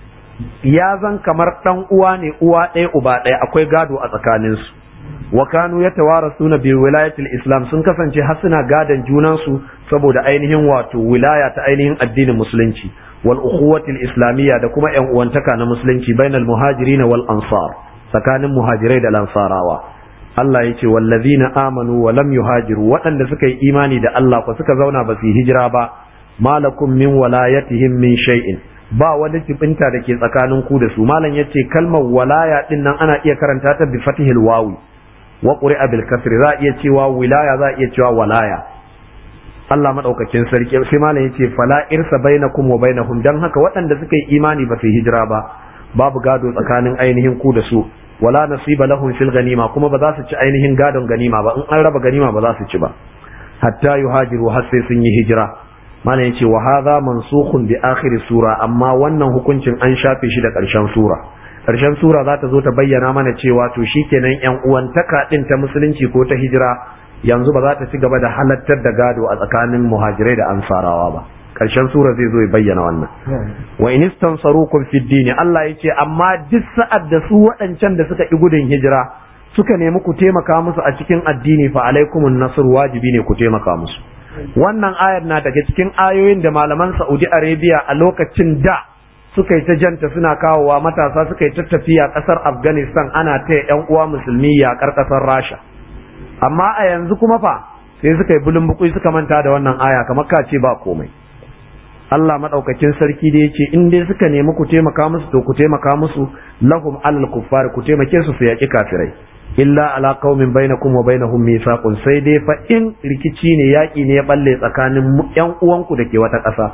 ya zan kamar dan uwa ne uwa ɗaya uba ɗaya akwai gado a tsakaninsu wa kanu yatawarasuna bi wilayatil islam sun kasance har suna gadan junansu saboda ainihin wato wilaya ta ainihin addinin musulunci wal ukhuwatil islamiyya da kuma yan uwantaka na musulunci bainal muhajirin wal ansar tsakanin muhajirai da lansarawa Allah ya ce wallazina amanu wa lam yuhajiru waɗanda suka yi imani da Allah ko suka zauna ba su yi hijira ba malakum min walayatihim min shay'in ba wani jibinta da ke tsakanin ku da su malam yace kalmar walaya din nan ana iya karanta ta bi fatihil wawi wa quri'a bil kasri za iya cewa wilaya za iya cewa walaya Allah madaukakin sarki sai malam yace fala irsa bainakum wa bainahum dan haka waɗanda suka yi imani ba su hijira ba babu gado tsakanin ainihin ku da su wala nasiba lahum fil ganima kuma ba za su ci ainihin gadon ganima ba in an raba ganima ba za su ci ba hatta yuhajiru har sai sun yi hijira mana yace wa hadha mansukhun bi akhir sura amma wannan hukuncin an shafe shi da ƙarshen sura ƙarshen sura za ta zo ta bayyana mana cewa to shikenan yan uwantaka din ta musulunci ko ta hijira yanzu ba za ta ci gaba da halattar da gado a tsakanin muhajirai da ansarawa ba ƙarshen sura zai zo ya bayyana wannan wa in istansarukum fid dini Allah yace amma duk sa'ad da su waɗancan da suka ƙi gudun hijira suka nemi ku taimaka musu a cikin addini fa alaikumun nasr wajibi ne ku taimaka musu wannan ayar na daga cikin ayoyin da malaman Saudi Arabia a lokacin da suka yi ta janta suna kawowa matasa suka yi ta tafiya ƙasar Afghanistan ana ta yan uwa musulmi yaƙar ƙasar Rasha amma a yanzu kuma fa sai suka yi bulun bukui suka manta da wannan aya kamar ka ce ba komai Allah madaukakin sarki da yace in dai suka nemi ku taimaka musu to ku taimaka musu lahum alal kuffar ku taimake su su yaki kafirai illa ala qaumin bainakum wa bainahum mithaqun sai dai fa in rikici ne yaki ne ya balle tsakanin yan uwanku da ke wata ƙasa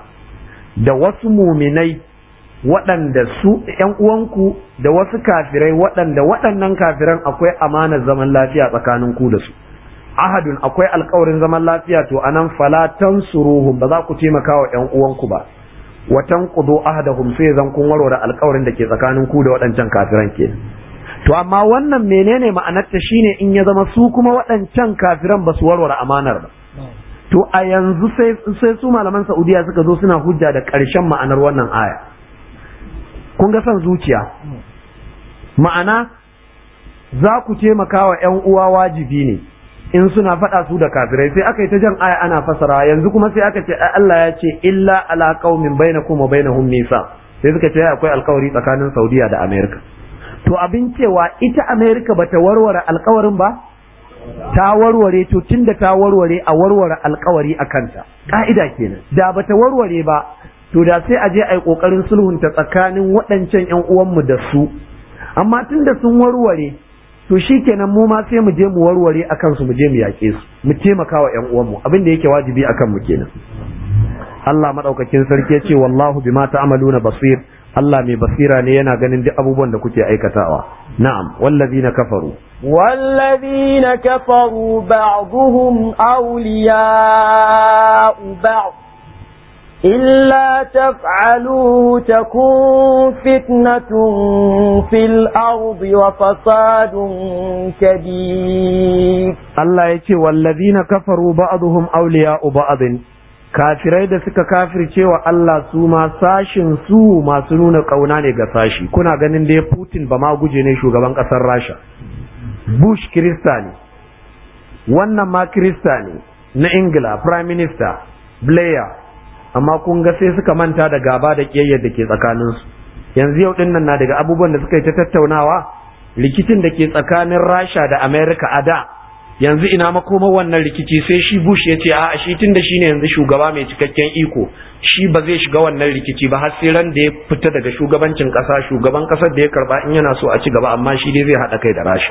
da wasu muminai waɗanda su yan uwanku da wasu kafirai waɗanda waɗannan kafiran akwai amanar zaman lafiya tsakanin ku da su ahadun akwai alkawarin zaman lafiya to anan fala tansuruhum ba za ku taimaka wa ƴan uwanku ba wa tanqudu ahadahum sai zan kun warware alkawarin da ke tsakanin ku da waɗancan kafiran ke to amma wannan menene ma'anar ta shine in ya zama su kuma waɗancan kafiran ba su warware amanar ba to a yanzu sai sai su malaman Saudiya suka zo suna hujja da ƙarshen ma'anar wannan aya kun ga son zuciya ma'ana za ku taimaka wa ƴan uwa wajibi ne in suna faɗa su da kafirai sai aka yi ta jan aya ana fasara yanzu kuma sai aka ce Allah ya ce illa ala qaumin bainakum wa bainahum nisa sai suka ce akwai alkawari tsakanin Saudiya da Amerika to abin cewa ita Amerika bata warware alkawarin ba ta warware to tunda ta warware a warware alkawari a kanta ka'ida kenan da bata warware ba to da sai a je a yi kokarin sulhunta tsakanin waɗancan ƴan uwanmu da su amma tunda sun warware to shi kenan mu ma sai mu je mu warware akan su mu je mu yaƙe su mu taimaka wa ƴan uwanmu abin da yake wajibi akan mu kenan Allah madaukakin sarki ya ce wallahu bima ta'maluna basir Allah mai basira ne yana ganin duk abubuwan da kuke aikatawa na'am wallazina kafaru والذين كفروا بعضهم أولياء بعض إلا تفعلوا تكون فتنة في الأرض وفساد كبير Allah ya ce wallazina kafaru ba'dhum awliya'u ba'din kafirai da suka kafirce wa Allah su ma sashin su masu nuna kauna ne ga sashi kuna ganin dai Putin ba ma guje ne shugaban kasar Rasha Bush Kirista ne wannan ma Kirista ne na Ingila Prime Minister Blair amma kun ga sai suka manta da gaba da kiyayyar da ke tsakaninsu yanzu yau din nan na daga abubuwan da suka yi ta tattaunawa rikicin da ke tsakanin Rasha da America a da yanzu ina makoma wannan rikici sai shi Bush ya ce a shi tunda shine yanzu shugaba mai cikakken iko shi ba zai shiga wannan rikici ba har sai ran da ya fita daga shugabancin kasa shugaban kasar da ya karba in yana so a ci gaba amma shi dai zai hada kai da Rasha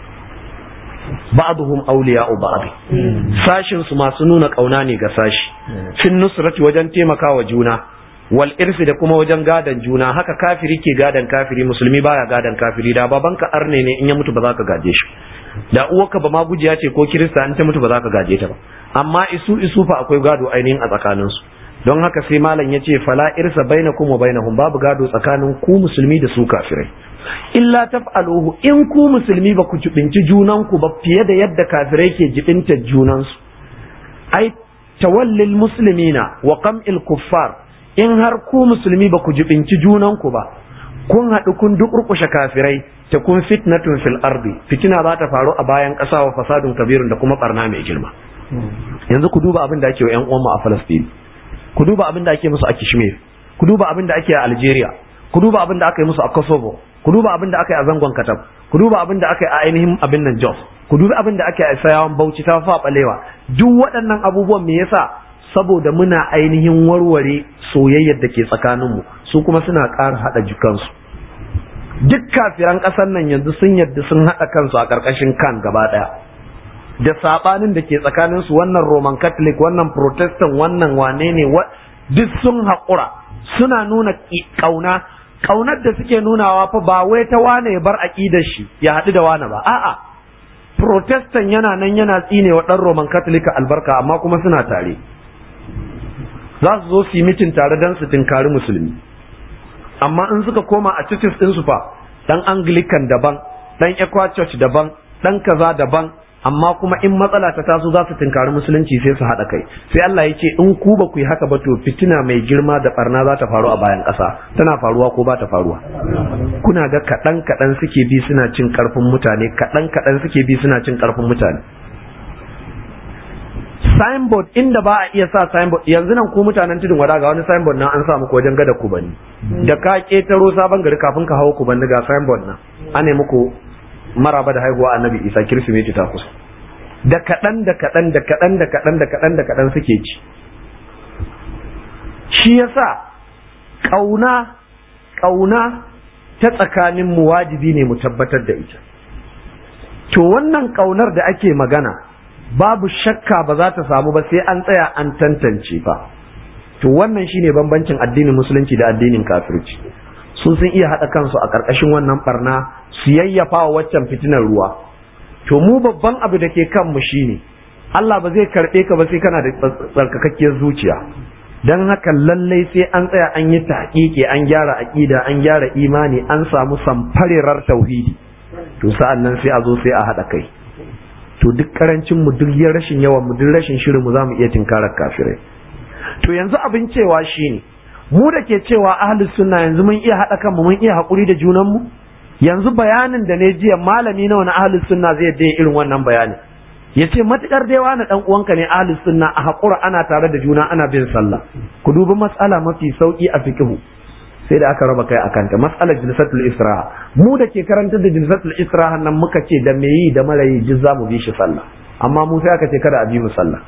ba'dhum awliya'u ba'd sashin su masu nuna kauna ne ga sashi fin nusrati wajen taimakawa juna wal irsi da kuma wajen gadan juna haka kafiri ke gadan kafiri musulmi baya gadan kafiri da babanka arne ne in ya mutu ba za ka gaje shi da uwarka ba ma gujiya ce ko kirista in ta mutu ba za ka gaje ta ba amma isu isu fa akwai gado ainihin a tsakaninsu don haka sai malam ya ce fala irsa bainakum wa bainahum babu gado tsakanin ku musulmi da su kafirai illa taf'aluhu in ku musulmi ba ku jibinci junanku ba fiye da yadda kafirai ke jibinta junansu ai tawallil muslimina wa qam'il kuffar in har ku musulmi ba ku jibinci junanku ba kun haɗu kun dukurkushe kafirai ta kun fitnatun fil ardi fitina za ta faru a bayan ƙasa wa fasadun kabirun da kuma barna mai girma yanzu ku duba abin da ake wa ƴan uwanmu a Falastini ku duba abin da ake musu a Kashmir ku duba abin da ake a Algeria ku duba abin da aka yi musu a Kosovo ku duba abin da aka yi a zangon Katab ku duba abin da aka yi a ainihin abin nan Jos ku duba abin da aka yi a Sayawan Bauchi ta fa balewa duk waɗannan abubuwan me yasa saboda muna ainihin warware soyayyar da ke tsakaninmu su kuma suna ƙara haɗa jikansu duk kafiran ƙasar nan yanzu sun yadda sun haɗa kansu a ƙarƙashin kan gaba ɗaya da saɓanin da ke tsakaninsu wannan roman catholic wannan protestant wannan wane ne duk sun haƙura suna nuna ƙauna ƙaunar da suke nunawa fa ba wai ta wane ya bar aƙidar shi ya haɗu da wane ba a'a protestant yana nan yana tsine wa ɗan roman catholic albarka amma kuma suna tare za su zo su yi mitin tare don su tinkari musulmi amma in suka koma a churches ɗinsu fa ɗan anglican daban ɗan equa church daban ɗan kaza daban amma kuma in matsala ta taso za su tinkari musulunci sai su haɗa kai sai Allah ya ce in ku ba ku yi haka ba to fitina mai girma da barna za ta faru a bayan ƙasa tana faruwa ko ba ta faruwa kuna ga kaɗan kaɗan suke bi suna cin ƙarfin mutane kaɗan kaɗan suke bi suna cin ƙarfin mutane signboard inda ba a iya sa signboard yanzu nan ku mutanen tudun wada ga wani signboard nan an sa muku wajen gada kubani da ka ketaro sabon gari kafin ka hawo kubani ga signboard nan an ne muku maraba da haihuwa annabi isa kirsimeti ta kusa da kaɗan da kaɗan da kaɗan da kaɗan da kaɗan da kaɗan suke ci shi yasa ƙauna ƙauna ta tsakanin mu wajibi ne mu tabbatar da ita to wannan ƙaunar da ake magana babu shakka ba za ta samu ba sai an tsaya an tantance ba to wannan shine bambancin addinin musulunci da addinin kafirci sun sun iya haɗa kansu a ƙarƙashin wannan barna su yayyafa wa waccan fitinar ruwa to mu babban abu da ke kanmu shine Allah ba zai karɓe ka ba sai kana da tsarkakakkiyar zuciya don haka lallai sai an tsaya an yi tahqiqi an gyara aƙida an gyara imani an samu samfarerar tauhidi to sa'an nan sai a zo sai a haɗa kai to duk karancin mu duk rashin yawan mu duk rashin shirin mu za mu iya tinkarar kafirai to yanzu abin cewa shine mu da ke cewa ahlus sunna yanzu mun iya haɗa kanmu mun iya haƙuri da junan mu yanzu bayanin da ne jiya malami nawa na ahlus sunna zai yadda irin wannan bayanin ya ce matukar dai wani dan uwanka ne ahlus sunna a haƙura ana tare da juna ana bin sallah ku dubi matsala mafi sauki a fiqhu sai da aka raba kai a kanta matsalar jilsatul isra'a mu da ke karanta da jilsatul isra'a nan muka ce da me yi da mara yi duk za mu bi shi sallah amma mu sai aka ce kada a bi mu sallah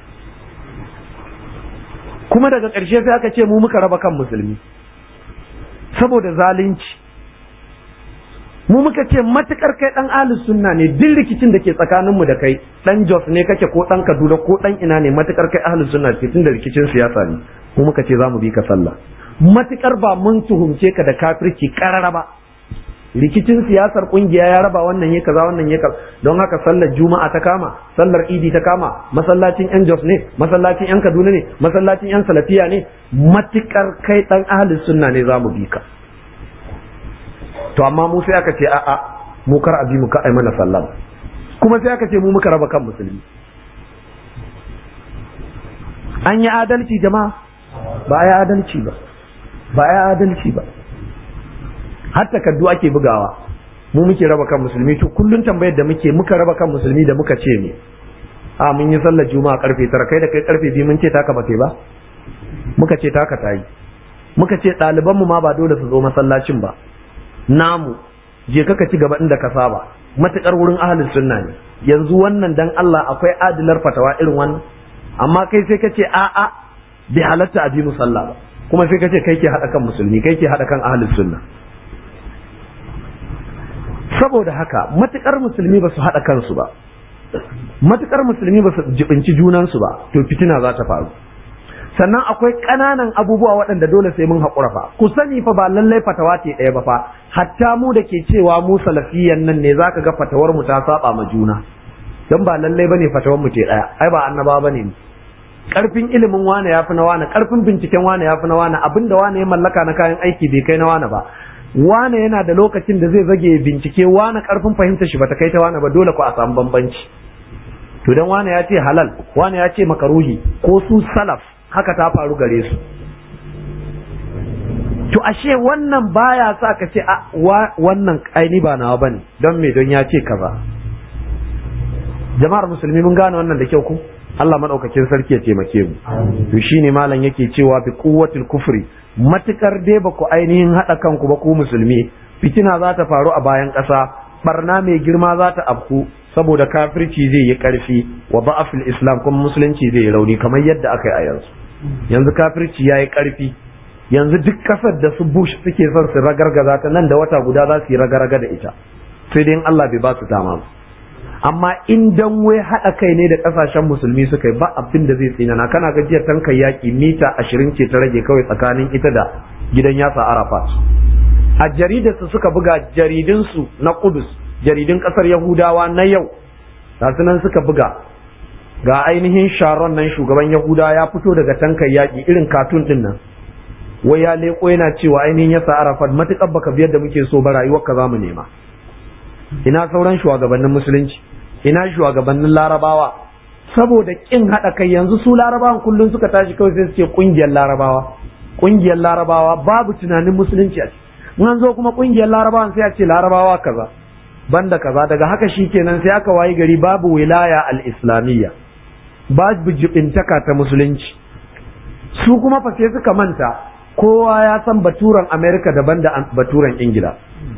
kuma daga ƙarshe sai aka ce mu muka raba kan musulmi saboda zalunci mu muka ce matukar kai dan ahlus sunna ne duk rikicin da ke tsakanin mu da kai dan Jos ne kake ko dan Kaduna ko dan ina ne matukar kai ahlus sunna ce tunda rikicin siyasa ne mu muka ce za mu bi ka sallah matukar ba mun tuhumce ka da kafirci karara ba rikicin siyasar kungiya ya raba wannan ya kaza wannan ya kaza don haka sallar juma'a ta kama sallar idi ta kama masallacin yan jos ne masallacin yan kaduna ne masallacin yan salafiya ne matukar kai dan ahlus sunna ne za mu bi ka to amma mu sai aka ce a'a mu kar a bi mu ka ai mana sallah kuma sai aka ce mu muka raba kan musulmi an yi adalci jama'a ba a yi adalci ba ba a yi adalci ba har takardu ake bugawa mu muke raba kan musulmi to kullun tambayar da muke muka raba kan musulmi da muka ce me a mun yi sallar juma'a karfe tara kai da kai karfe biyu mun ce taka ba ba muka ce taka ta yi muka ce ɗaliban mu ma ba dole su zo masallacin ba namu je ka ci gaba inda ka saba matukar wurin ahlus sunna ne yanzu wannan dan Allah akwai adilar fatawa irin wannan amma kai sai ka ce a'a bai halatta a bi musalla ba kuma sai ka ce kai ke haɗa kan musulmi kai ke haɗa kan ahlus sunna saboda haka matukar musulmi ba su haɗa kansu ba matukar musulmi ba su jibinci junansu ba to fitina za ta faru sannan akwai ƙananan abubuwa waɗanda dole sai mun haƙura fa ku sani fa ba lallai fatawa ce ɗaya ba fa hatta mu da ke cewa mu salafiyan nan ne zaka ga fatawar mu ta saba ma juna dan ba lallai bane fatawar mu ce ɗaya ai ba annaba bane ni karfin ilimin wane ya fi na wane karfin binciken wane ya fi na wane abinda wane ya mallaka na kayan aiki bai kai na wane ba wane yana da lokacin da zai zage bincike wane karfin fahimta shi bata kai ta wane ba dole ku a samu bambanci to dan wane ya ce halal wane ya ce makaruhi ko su salaf haka ta faru gare su to ashe wannan baya sa ka ce a wannan aini ba nawa bane don me don ya ce kaza jama'ar musulmi mun gane wannan da kyau ku Allah madaukakin sarki ya taimake mu to shine malam yake cewa bi quwwatil kufri matukar dai ba ku ainihin hada kanku ba ku musulmi fitina za ta faru a bayan ƙasa barna mai girma za ta afku saboda kafirci zai yi ƙarfi wa ba'afil islam kuma musulunci zai yi rauni kamar yadda aka yi a yanzu yanzu kafirci ya yi ƙarfi yanzu duk ƙasar da su bush suke son su ragargaza ta nan da wata guda za su yi ragaraga da ita sai dai in Allah bai ba su dama ba amma in dan wai haɗa kai ne da ƙasashen musulmi suka yi ba abin da zai tsinana kana gajiyar tankan yaƙi mita ashirin ce ta rage kawai tsakanin ita da gidan yasa arafat a jaridarsu suka buga jaridunsu na kudus jaridun ƙasar yahudawa na yau nan suka buga ga ainihin sharon nan shugaban yahuda ya fito daga tankan yaƙi irin katun ɗin nan wai ya leƙo yana cewa ainihin yasa arafat matuƙar baka biyar da muke so ba rayuwar ka za mu nema ina sauran shugabannin musulunci ina shugabannin larabawa saboda kin haɗa kai yanzu su larabawan kullum suka tashi kawai sai suke ƙungiyar larabawa ƙungiyar larabawa babu tunanin musulunci a in an zo kuma ƙungiyar larabawan sai a ce larabawa kaza banda kaza daga haka shikenan sai aka wayi gari babu wilaya al-islamiyya babu jibintaka ta musulunci su kuma fa sai suka manta kowa ya san baturan amerika daban da baturan ingila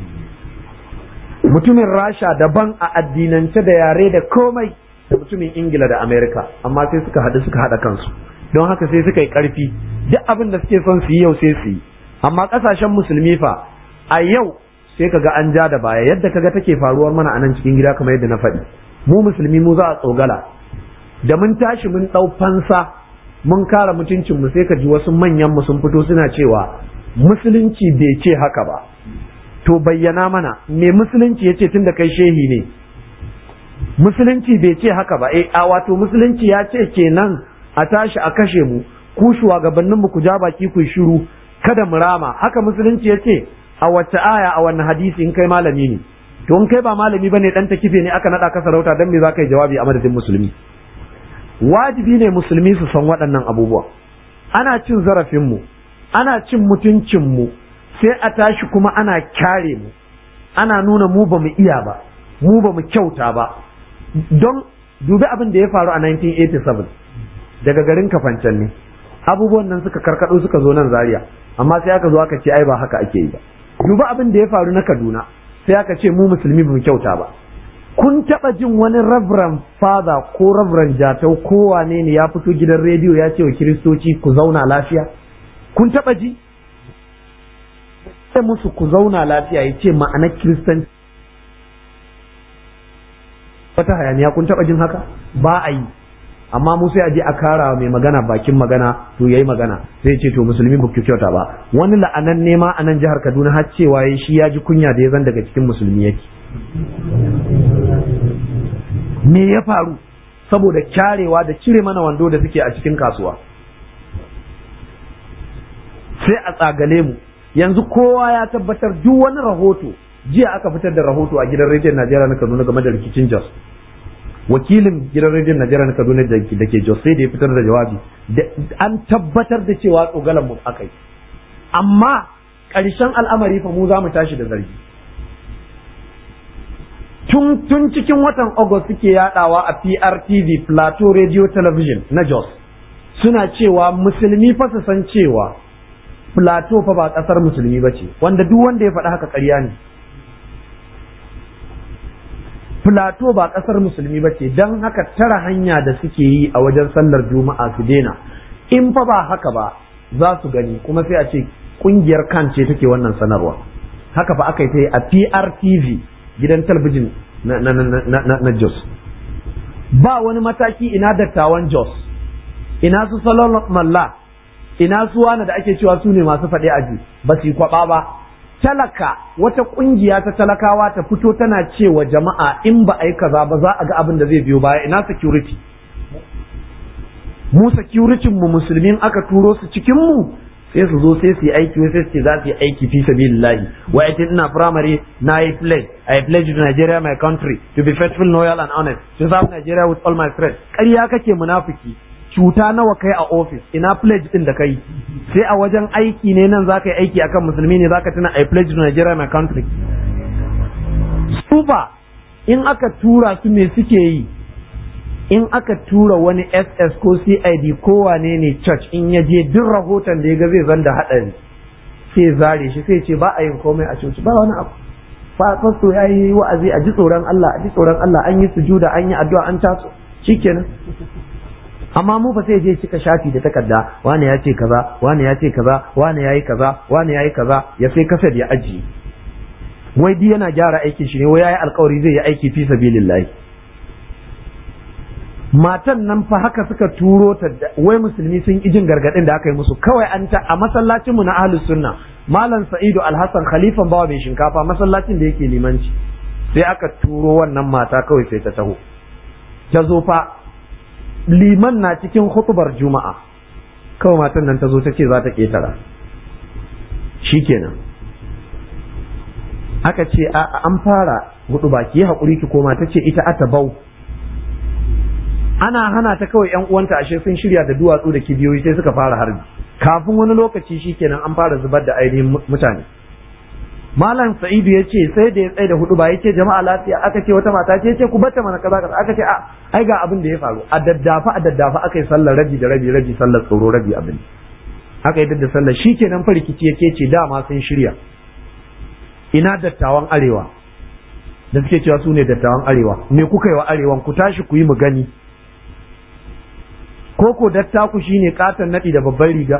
mutumin rasha daban a addinance da yare da komai da mutumin ingila da amerika amma sai suka haɗu suka haɗa kansu don haka sai suka yi ƙarfi duk abin da suke son su yi yau sai su yi amma ƙasashen musulmi fa a yau sai kaga an ja da baya yadda kaga take faruwar mana a nan cikin gida kamar yadda na faɗi mu musulmi mu za a tsogala da mun tashi mun ɗau fansa mun kara mutuncin mu sai ka ji wasu manyan mu sun fito suna cewa musulunci bai ce haka ba to bayyana mana me musulunci ya ce tunda kai shehi ne musulunci bai ce haka ba eh a wato musulunci ya ce kenan a tashi a kashe mu ku shugabannin mu ku ja baki ku shiru kada mu rama haka musulunci ya ce a wacce aya a wannan hadisi in kai malami ne to in kai ba malami bane dan ta kife ne aka nada ka sarauta dan me za ka yi jawabi a madadin musulmi wajibi ne musulmi su san waɗannan abubuwa ana cin zarafin mu ana cin mutuncin mu sai a tashi kuma ana kyare mu ana nuna mu ba mu iya ba mu ba mu kyauta ba don dubi abin da ya faru a 1987 daga garin kafancan ne abubuwan nan suka karkado suka zo nan zaria amma sai aka zo aka ce ai ba haka ake yi ba dubi abin da ya faru na kaduna sai aka ce mu musulmi ba mu kyauta ba kun taba jin wani reverend father ko reverend jatau ko wane ne ya fito gidan rediyo ya ce wa kiristoci ku zauna lafiya kun taba ji sai musu ku zauna lafiya ya ce ma'anar kiristanci wata hayaniya kun taba jin haka ba a yi amma mu sai a je a kara mai magana bakin magana to yayi magana sai ce to musulmi ba ku kyauta ba wani la'anan nema a nan jihar Kaduna har cewa shi ya ji kunya da ya zan daga cikin musulmi yake me ya faru saboda kyarewa da cire mana wando da suke a cikin kasuwa sai a tsagale mu yanzu kowa ya tabbatar duk wani rahoto jiya aka fitar da rahoto a gidan rediyon Najeriya na Kaduna game da rikicin Jos wakilin gidan rediyon Najeriya na Kaduna da ke Jos sai da ya fitar da jawabi an tabbatar da cewa tsogalan mu aka yi amma ƙarshen al'amari fa mu za mu tashi da zargi tun tun cikin watan August suke yadawa a PRTV Plateau Radio Television na Jos suna cewa musulmi fa su san cewa Plateau fa ba kasar musulmi ba ce wanda duk wanda ya faɗi haka ƙarya ne Plateau ba kasar musulmi ba ce don haka tara hanya da suke yi a wajen sallar juma'a su daina in fa ba haka ba za su gani kuma sai a ce kungiyar kan ce take wannan sanarwa haka fa aka yi ta yi a PRTV gidan talabijin na, na, na, na, na Jos. Ba wani mataki ina dattawan Jos, ina su salon malla, ina su wani da ake cewa su ne masu faɗe aji, ba su yi kwaɓa ba. Talaka wata ƙungiya ta talakawa ta fito tana cewa jama'a in ba a yi kaza ba za a ga abin da zai biyo baya ina security. Mu security mu musulmin aka turo su cikin mu sai su zo sai su yi aiki sai su ce za su yi aiki fi sabilillahi wa ita ina primary na yi pledge I pledge to Nigeria my country to be faithful loyal and honest to serve Nigeria with all my strength ƙarya kake munafiki cuta nawa kai a office ina pledge din da kai sai a wajen aiki ne nan zaka yi aiki akan musulmi ne zaka tuna I pledge to Nigeria my country super in aka tura su me suke yi in aka tura wani ss ko cid ko wane ne church in ya je duk rahoton da ya ga zai zan da haɗari sai zare shi sai ce ba a yin komai a coci ba wani abu fasto ya yi wa'azi a ji tsoron Allah a ji tsoron Allah an yi sujuda an yi addu'a an taso shikenan amma mu fa sai je cika shafi da takarda wani ya ce kaza wani ya ce kaza wani ya yi kaza wani ya yi kaza ya sai kasar ya ajiye wai di yana gyara aikin shi ne wai ya yi alkawari zai yi aiki fi sabilillahi matan nan fa haka suka turo ta wai musulmi sun ƙi jin gargaɗin da aka yi musu kawai an ta a masallacin mu na ahlus sunna malam sa'idu alhassan khalifan bawa mai shinkafa masallacin da yake limanci sai aka turo wannan mata kawai sai ta taho ta zo fa liman na cikin hutubar juma'a kawai matan nan ta zo ta ce za ta ƙetara shikenan aka ce an fara hudu baki haƙuri ki koma ta ce ita ata bau ana hana ta kawai yan uwanta ashe sun shirya da duwatsu da kibiyoyi sai suka fara harbi kafin wani lokaci shikenan an fara zubar da ainihin mutane malam sa'idu ya ce sai da ya tsaye da hudu ba ya ce jama'a lafiya aka ce wata mata ce ce ku bata mana kaza kaza aka ce a ai ga abin da ya faru a daddafa a daddafa aka yi sallar rabi da rabi rabi sallar tsoro rabi abin aka yi da sallar shikenan fa rikici ya ce dama sun shirya ina dattawan arewa da suke cewa su ne dattawan arewa me kuka yi wa arewan ku tashi ku yi mu gani koko dattaku shine katon naɗi da babban riga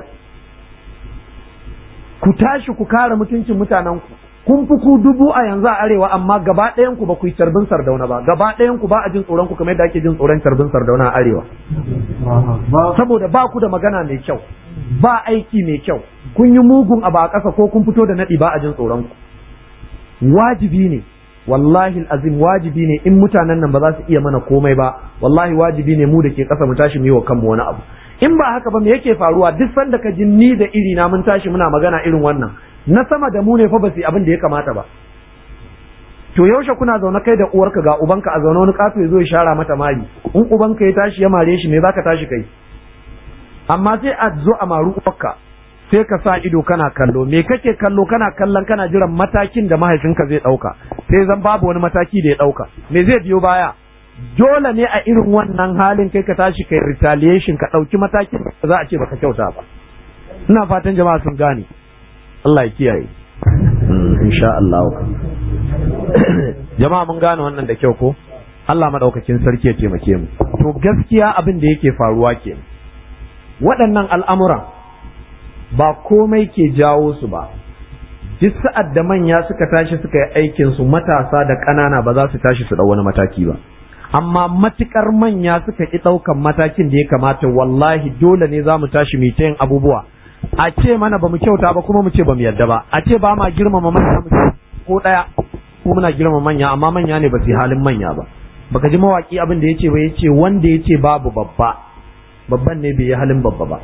ku tashi ku kare mutuncin mutanen ku kun fi ku dubu a yanzu a arewa amma gaba ɗayan ku ba ku yi tarbin sardauna ba gaba ɗayan ku ba a jin tsoron ku kamar yadda ake jin tsoron tarbin sardauna a arewa saboda ba ku da magana mai kyau ba aiki mai kyau kun yi mugun abu a ƙasa ko kun fito da naɗi ba a jin tsoron ku wajibi ne wallahi azim wajibi ne in mutanen nan ba za su iya mana komai ba wallahi wajibi ne mu da ke ƙasa mu tashi mu yi wa kanmu wani abu in ba haka ba me yake faruwa duk sanda ka ji ni da iri na mun tashi muna magana irin wannan na sama da mu ne fa ba su abin da ya kamata ba to yaushe kuna zaune kai da uwarka ga ubanka a zaune wani kato ya zo ya shara mata mari in ubanka ya tashi ya mare shi me zaka tashi kai amma sai a zo a maru uwarka sai ka sa ido kana kallo me kake kallo kana kallon kana jiran matakin da mahaifinka zai ɗauka sai zan babu wani mataki da ya ɗauka me zai biyo baya dole ne a irin wannan halin kai ka tashi kai retaliation ka ɗauki matakin da za a ce baka kyauta ba ina fatan jama'a sun gane Allah ya kiyaye insha Allah jama'a mun gane wannan da kyau ko Allah madaukakin sarki ya taimake mu to gaskiya abin da yake faruwa ke waɗannan al'amuran ba komai ke jawo su ba duk sa'ad da manya suka tashi suka yi aikin su matasa da ƙanana ba za su tashi su ɗau wani mataki ba amma matukar manya suka ki ɗaukan matakin da ya kamata wallahi dole ne za mu tashi mu yin abubuwa a ce mana ba mu kyauta ba kuma mu ce ba mu yarda ba a ce ba ma girmama manya mu ko ɗaya ko muna girmama manya amma manya ne ba su halin manya ba baka ji mawaki abin da yace ba yace wanda yace babu babba babban ne bai yi halin babba ba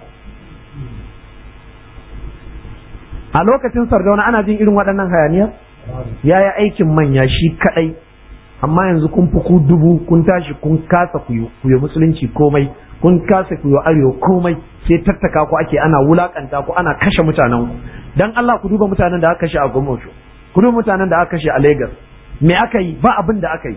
a lokacin sardauna ana jin irin waɗannan hayaniyar ya yi aikin manya shi kaɗai amma yanzu kun fi ku dubu kun tashi kun kasa ku yi musulunci komai kun kasa ku yi arewa komai sai tattaka ku ake ana wulakanta ku ana kashe mutanen ku dan Allah ku duba mutanen da aka kashe a Gomosho ku duba mutanen da aka kashe a Lagos me aka yi ba abin da aka yi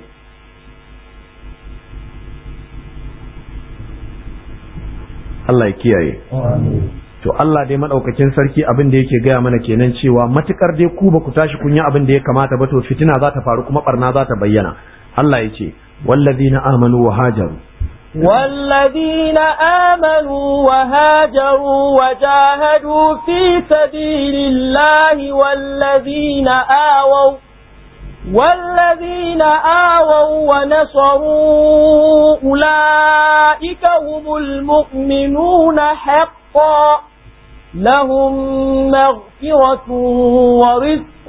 Allah ya kiyaye to Allah dai madaukakin sarki abin da yake gaya mana kenan cewa matukar dai ku ba ku tashi kun yi abin da ya kamata ba to fitina za ta faru kuma barna za ta bayyana Allah ya ce wallazina amanu wa hajaru والذين آمنوا وهاجروا وجاهدوا في سبيل الله والذين آووا والذين آووا ونصروا أولئك هم المؤمنون حقا لهم مغفرة ورزق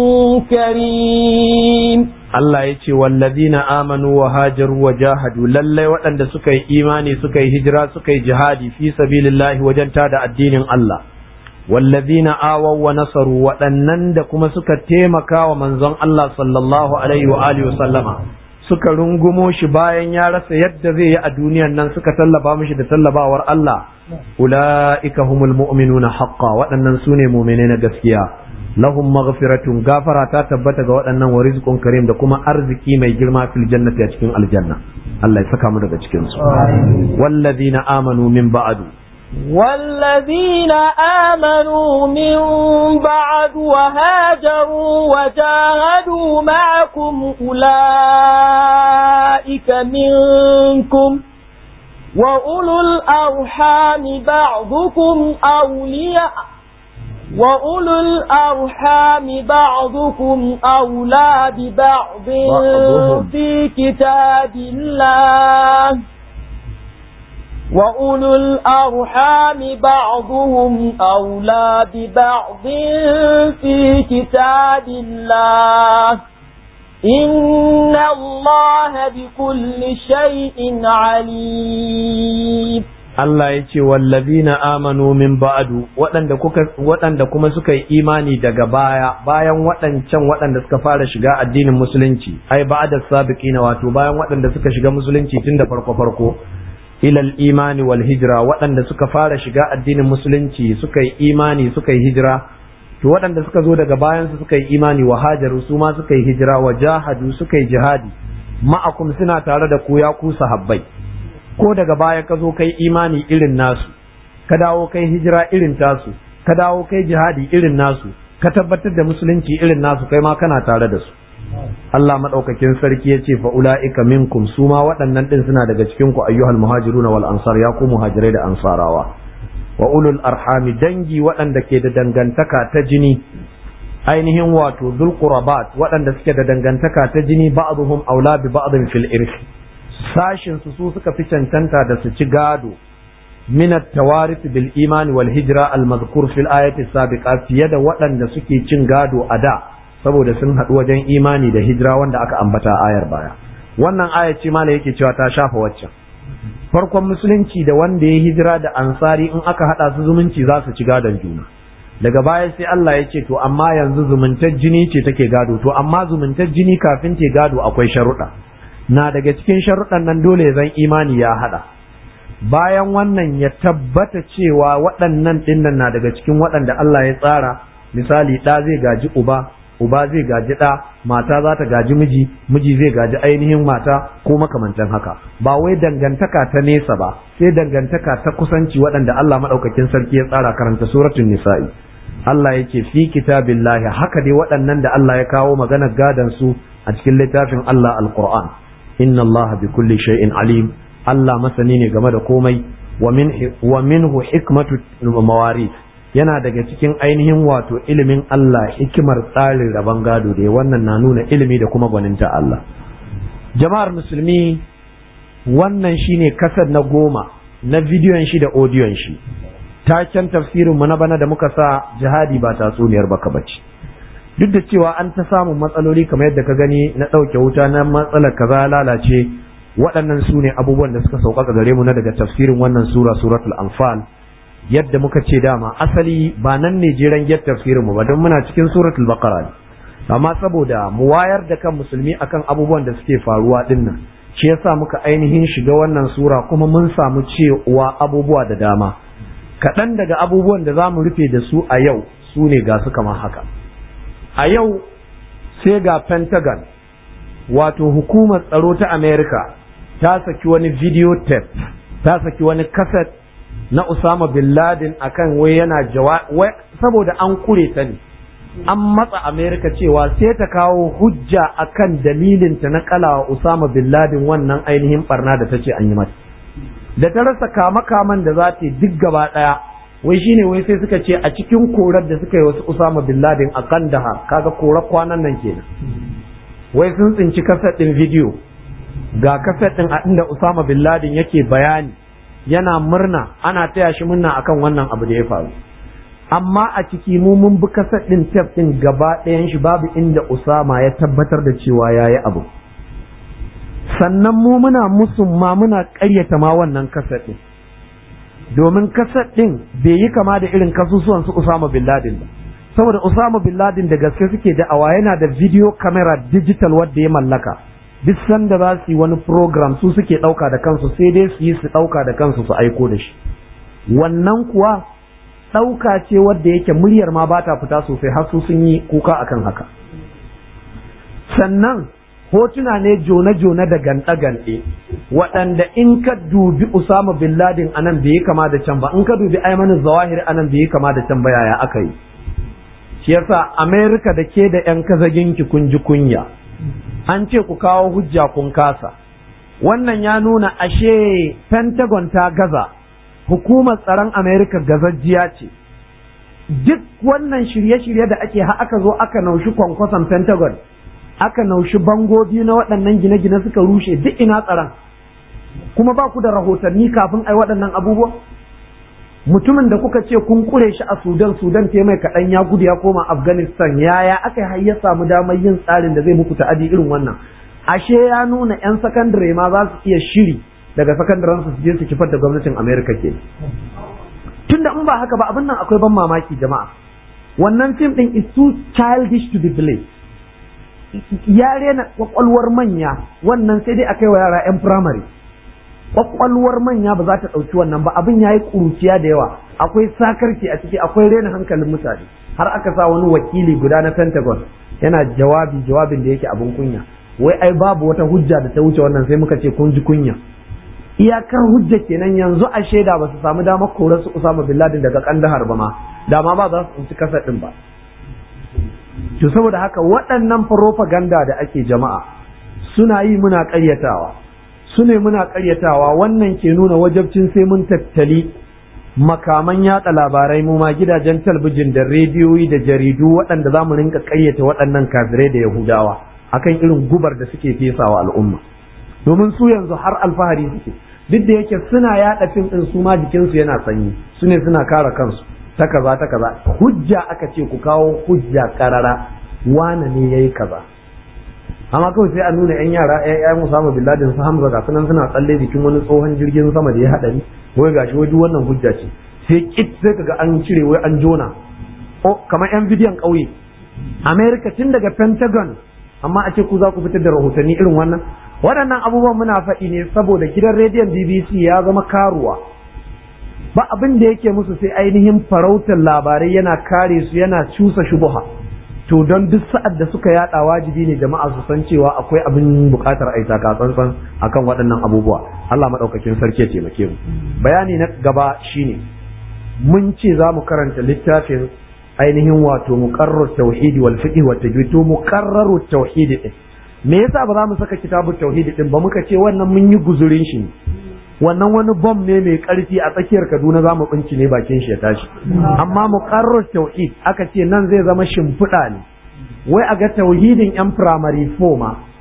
كريم Allah ya ce wallazina amanu wa hajaru wa jahadu lallai waɗanda suka yi imani suka yi hijira suka yi jihadi fi sabilillahi wajen tada addinin Allah wallazina awaw wa nasaru waɗannan da kuma suka taimaka wa manzon Allah sallallahu alaihi wa alihi wa sallama suka rungumo shi bayan ya rasa yadda zai yi a duniyan nan suka tallaba mishi da tallabawar Allah ulaika humul mu'minuna haqqan waɗannan sune mu'mine na gaskiya lahum maghfiratun gafara ta tabbata ga waɗannan wa rizqun karim da kuma arziki mai girma fil jannati a cikin aljanna Allah ya saka mu daga cikin su wallazina amanu min ba'du والذين آمنوا من بعد وهاجروا وجاهدوا معكم أولئك منكم وأولو الأرحام بعضكم أولياء وأولو الأرحام بعضكم أولى ببعض في كتاب الله وأولو الأرحام بعضهم أولى ببعض في كتاب الله إن الله بكل شيء عليم Allah ya ce wallazina amanu min ba'du waɗanda kuka waɗanda kuma suka yi imani daga baya bayan waɗancan waɗanda suka fara shiga addinin musulunci ai ba'da sabiqina wato bayan waɗanda suka shiga musulunci tun da farko farko ilal imani wal hijra waɗanda suka fara shiga addinin musulunci suka yi imani suka yi hijira to waɗanda suka zo daga bayan su suka yi imani wa hajaru su ma suka yi hijira wa jahadu suka yi jihadi ma'akum suna tare da ku ya ku sahabbai ko daga baya ka zo kai imani irin nasu ka dawo kai hijira irin tasu ka dawo kai jihadi irin nasu ka tabbatar da musulunci irin nasu kai ma kana tare da su Allah madaukakin sarki ya ce fa ulaika minkum su ma waɗannan din suna daga cikin ku ayyuhal muhajiruna wal ansar ya ku muhajirai da ansarawa wa ulul arhami dangi waɗanda ke da dangantaka ta jini ainihin wato dhul qurabat waɗanda suke da dangantaka ta jini ba'dhum aula bi ba'dhin fil irth sashin su su suka fi cancanta da su ci gado min at-tawarith bil iman wal hijra al madhkur fil ayati sabiqa fiye da waɗanda suke cin gado a da saboda sun haɗu wajen imani da hijira wanda aka ambata ayar baya wannan aya ce mala yake cewa ta shafa waccan farkon musulunci da wanda ya hijira da ansari in aka haɗa su zumunci za su ci gadon juna daga baya sai Allah ya ce to amma yanzu zumuntar jini ce take gado to amma zumuntar jini kafin te gado akwai sharuɗa na daga cikin sharuɗan nan dole zan imani ya haɗa bayan wannan ya tabbata cewa waɗannan ɗinnan na daga cikin waɗanda Allah ya tsara misali ɗa zai gaji uba uba zai gaji ɗa mata za ta gaji miji miji zai gaji ainihin mata ko makamantan haka ba wai dangantaka ta nesa ba sai dangantaka ta kusanci waɗanda Allah maɗaukakin sarki ya tsara karanta suratul nisa'i Allah yake fi kitabillahi haka dai waɗannan da Allah ya kawo maganar gadan su a cikin littafin Allah alquran inna Allah bi kulli shay'in alim Allah masani ne game da komai wa min wa minhu hikmatu mawarith yana daga cikin ainihin wato ilimin Allah hikimar tsarin rabon gado da wannan na nuna ilimi da kuma gwaninta Allah jama'ar musulmi wannan shine kasar na goma na bidiyon shi da odiyon shi taken tafsirinmu na bana da muka sa jihadi ba tatsuniyar baka bace duk da cewa an ta samun matsaloli kamar yadda ka gani na ɗauke wuta na matsalar kaza lalace waɗannan su ne abubuwan da suka sauƙaƙa gare mu na daga tafsirin wannan sura suratul anfal yadda muka ce dama asali ba nan ne jiran yadda tafsirin mu ba don muna cikin suratul baqara ne amma saboda mu wayar da kan musulmi akan abubuwan da suke faruwa dinnan shi yasa muka ainihin shiga wannan sura kuma mun samu cewa abubuwa da dama kaɗan daga abubuwan da za mu rufe da su a yau su ne ga su kamar haka a yau sai ga pentagon wato hukumar tsaro ta america ta saki wani video tape ta saki wani kaset na usama bin laden akan wai yana jawa saboda an kure ta ne an matsa america cewa sai ta kawo hujja akan dalilinta na kalawa usama bin laden wannan ainihin barna da ta ce an yi mata da ta rasa kama-kaman da za ta yi duk gaba ɗaya wai shine wai sai suka ce a cikin korar da suka yi wasu Usama bin Laden a Kandahar kaga korar kwanan nan kenan wai sun tsinci kaset ɗin bidiyo ga kaset ɗin a inda Usama bin Laden yake bayani yana murna ana taya shi murna akan wannan abu da ya faru amma a ciki mu mun bi kaset ɗin tef ɗin gaba ɗayan shi babu inda Usama ya tabbatar da cewa yayi abu sannan mu muna musumma muna ƙaryata ma wannan kasar ɗin domin kasar ɗin bai yi kama da irin kasusuwan su Usama bin Laden ba saboda Usama bin Laden da gaske suke da'awa yana da video camera digital wadda ya mallaka duk sanda za su yi wani program su suke ɗauka da kansu sai dai su yi su ɗauka da kansu su aiko da shi wannan kuwa ɗauka ce wadda yake muryar ma ba ta fita sosai har su sun yi kuka akan haka sannan hotuna ne jone-jone da ganɗe-ganɗe waɗanda in ka dubi Usama bin Laden anan bai yi kama da can ba in ka dubi Ayman Zawahir anan bai yi kama da can ba yaya aka yi shi yasa Amerika da ke da ƴan kazaginki kun ji kunya an ce ku kawo hujja kun kasa wannan ya nuna ashe Pentagon ta gaza hukumar tsaron Amerika gazajjiya ce duk wannan shirye-shirye da ake ha aka zo aka naushi kwankwason Pentagon aka naushi bangogi na waɗannan gine-gine suka rushe duk ina tsaron kuma ba ku da rahotanni kafin ai waɗannan abubuwa mutumin da kuka ce kun kure shi a sudan sudan ta mai kaɗan ya gudu ya koma afghanistan yaya aka yi ya samu damar yin tsarin da zai muku ta'adi irin wannan ashe ya nuna 'yan sakandare ma za su iya shiri daga sakandaren su je su kifar da gwamnatin america ke tunda in ba haka ba abin nan akwai ban mamaki jama'a wannan fim din is too childish to be believed ya rena kwakwalwar manya wannan sai dai a kai wa yara 'yan firamare kwakwalwar manya ba za ta ɗauki wannan ba abin ya yi ƙuruciya da yawa akwai sakarci a ciki akwai rena hankalin mutane har aka sa wani wakili guda na pentagon yana jawabi jawabin da yake abin kunya wai ai babu wata hujja da ta wuce wannan sai muka ce kun ji kunya iyakar hujja kenan yanzu a shaida ba su samu damar korar su Usama bin Laden daga Kandahar ba ma dama ba za su tsinci kasar din ba to saboda haka waɗannan propaganda da ake jama'a suna yi muna ƙaryatawa su ne muna ƙaryatawa wannan ke nuna wajabcin sai mun tattali makaman yatsa labarai mu ma gidajen talbijin da rediyoyi da jaridu waɗanda za mu rinka ƙayyata waɗannan kafirai da yahudawa akan irin gubar da suke fesawa al'umma domin su yanzu har alfahari suke duk da yake suna yaɗa fim ɗin su ma jikinsu yana sanyi su ne suna kare kansu ta kaza ta kaza hujja aka ce ku kawo hujja karara wane ne yayi kaza amma kawai sai a nuna yan yara yan Usama bin Laden su Hamza ga sunan suna tsalle jikin wani tsohon jirgin sama da ya hadari wai gashi wai duk wannan hujja ce sai kit sai kaga an cire wai an jona o kamar yan bidiyon ƙauye America tun daga Pentagon amma a ce ku za ku fitar da rahotanni irin wannan waɗannan abubuwan muna faɗi ne saboda gidan rediyon BBC ya zama karuwa ba abin da yake musu sai ainihin farautar labarai yana kare su yana cusa shubuha to don duk sa'ad da suka yada wajibi ne jama'a su san cewa akwai abin bukatar aita ka tsantsan akan waɗannan abubuwa Allah madaukakin sarki ya taimake mu bayani na gaba shine mun ce za mu karanta littafin ainihin wato muqarrar tauhidi wal fiqh wa tajwid to muqarraru tauhidi din me yasa ba za mu saka kitabut tauhidi din ba muka ce wannan mun yi guzurin shi wannan wani bom ne mai karfi a tsakiyar Kaduna za mu binci ne bakin shi ya tashi amma muqarrar tauhid aka ce nan zai zama shimfiɗa ne wai a ga tauhidin yan primary four ma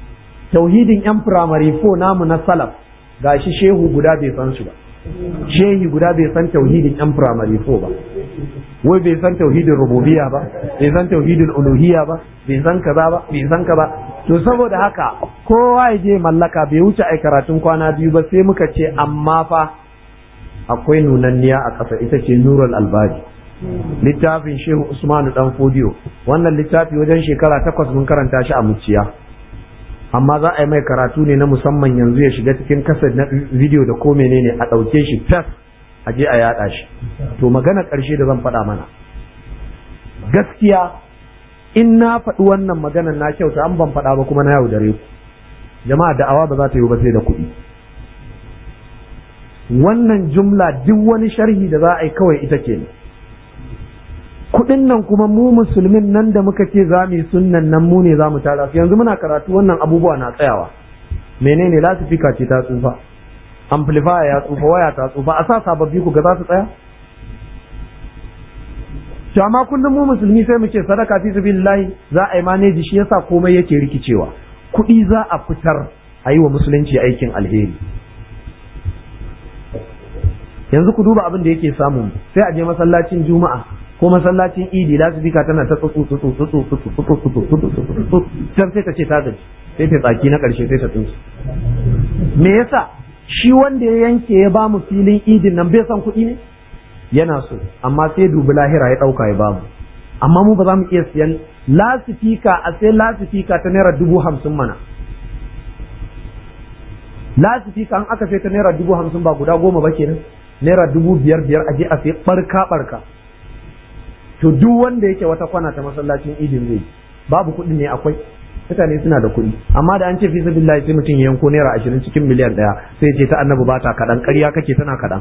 tauhidin yan firamare fo namu na salaf gashi shehu guda bai san su ba shehi guda bai san tauhidin yan firamare fo ba wai bai san tauhidin rububiyya ba bai san tauhidin uluhiyya ba bai san kaza ba bai san kaza to saboda haka kowa ya je mallaka bai wuce ai karatun kwana biyu ba sai muka ce amma fa akwai nunanniya a ƙasa ita ce nurul albari littafin shehu usmanu dan fodiyo wannan littafi wajen shekara takwas mun karanta shi a muciya amma za a yi mai karatu ne na musamman yanzu ya shiga cikin kasar na video da ko menene a ɗauke shi tas a je a yaɗa shi to magana ƙarshe da zan faɗa mana gaskiya in na faɗi wannan maganar na kyauta an ban faɗa ba kuma na yaudare ku jama'a da'awa ba za ta yi ba sai da kuɗi wannan jumla duk wani sharhi da za a yi kawai ita ke kuɗin nan kuma mu musulmin nan da muka ce za mu yi sunnan nan mu ne za mu tara su yanzu muna karatu wannan abubuwa na tsayawa menene lasifika ce ta tsufa amplifier ya tsufa waya ta tsufa a sa sababbi ku ga za su tsaya to amma kullum mu musulmi sai mu ce sadaka fi sabilillahi za a yi maneji shi yasa komai yake rikicewa kuɗi za a fitar a yi wa musulunci aikin alheri yanzu ku duba abin da yake samu sai a je masallacin juma'a ko masallacin idi lasifika tana ta tsutsu tsutsu tsutsu tsutsu tsutsu tsutsu tsutsu can sai ta ce ta gaji sai ta tsaki na karshe sai ta tsinsu me yasa shi wanda ya yanke ya ba mu filin idin nan bai san kuɗi ne yana so amma sai dubi lahira ya ɗauka ya ba mu amma mu ba za mu iya siyan lasifika a sai lasifika ta naira dubu hamsin mana lasifika an aka sai ta naira dubu hamsin ba guda goma ba kenan naira dubu biyar biyar a je a sai barka barka to duk wanda yake wata kwana ta masallacin idin zai babu kuɗi ne akwai mutane suna da kuɗi amma da an ce fi sabilillahi sai mutum ya yanko naira ashirin cikin miliyan ɗaya sai ce ta annabi ba ta kaɗan ƙarya kake tana kaɗan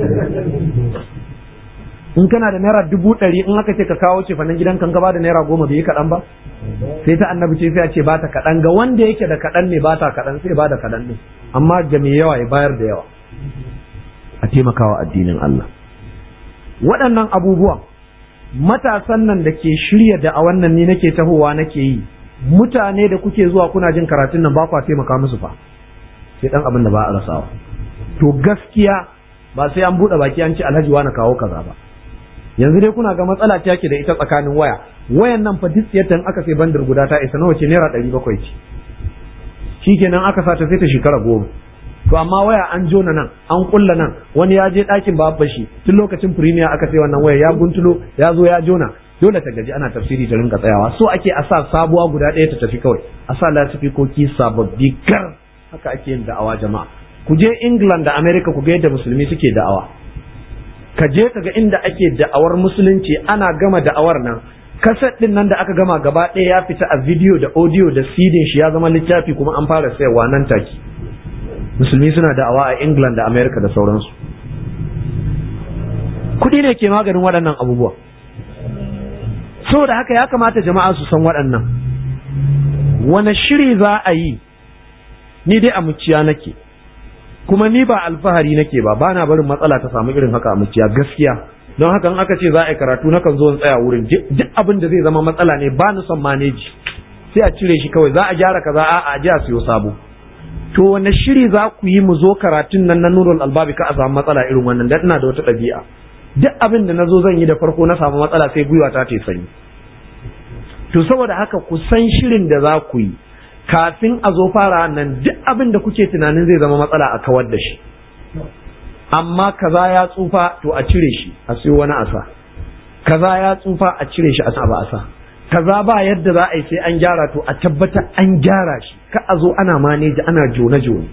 in kana da naira dubu ɗari in aka ce ka kawo ce fannin gidan kan gaba da naira goma bai yi kaɗan ba sai ta annabi ce sai a ce ba ta kaɗan ga wanda yake da kaɗan ne ba ta kaɗan sai ba da kaɗan ne amma ga mai yawa ya bayar da yawa a taimakawa addinin Allah waɗannan abubuwan matasan nan da ke shirya da a wannan ni nake tahowa nake yi mutane da kuke zuwa kuna jin karatun nan ba kwa taimaka musu fa sai dan abin da ba a rasawa to gaskiya ba sai an buɗe baki an ce alhaji wani kawo kaza ba yanzu dai kuna ga matsala ta ke da ita tsakanin waya wayan nan fa duk yadda aka sai bandar guda ta isa nawa ce naira ɗari bakwai ce shikenan aka sa ta sai ta shekara goma to amma waya an jona nan an kulla nan wani ya je ɗakin babba shi tun lokacin premier aka sai wannan waya ya guntulo ya zo ya jona dole ta gaji ana tafsiri ta rinka tsayawa so ake a sa sabuwa guda ɗaya ta tafi kawai a sa lasifikoki sababbi gar haka ake yin da'awa jama'a ku je england da america ku ga yadda musulmi suke da'awa ka je ka ga inda ake da'awar musulunci ana gama da'awar nan kaset din nan da aka gama gaba ɗaya ya fita a video da audio da sidin shi ya zama littafi kuma an fara sayarwa nan take musulmi suna da'awa a england da america da sauransu kuɗi ne ke maganin waɗannan abubuwa saboda haka ya kamata jama'a su san waɗannan wane shiri za a yi ni dai a muciya nake kuma ni ba alfahari nake ba ba na barin matsala ta samu irin haka a muciya gaskiya don haka in aka ce za a yi karatu na kan zo in tsaya wurin duk abin da zai zama matsala ne ba ni son maneji sai a cire shi kawai za a gyara kaza a a ji a siyo sabo to wane shiri za ku yi mu zo karatun nan na nurul albabi ka a samu matsala irin wannan dan ina da wata ɗabi'a duk abin da na zo zan yi da farko na samu matsala sai gwiwa ta ta sanyi to saboda haka ku san shirin da za ku yi kafin a zo fara nan duk abin da kuke tunanin zai zama matsala a kawar da shi amma kaza ya tsufa to a cire shi a siyo wani asa kaza ya tsufa a cire shi a sa ba asa kaza ba yadda za a yi sai an gyara to a tabbata an gyara shi ka a zo ana maneji ana jone jone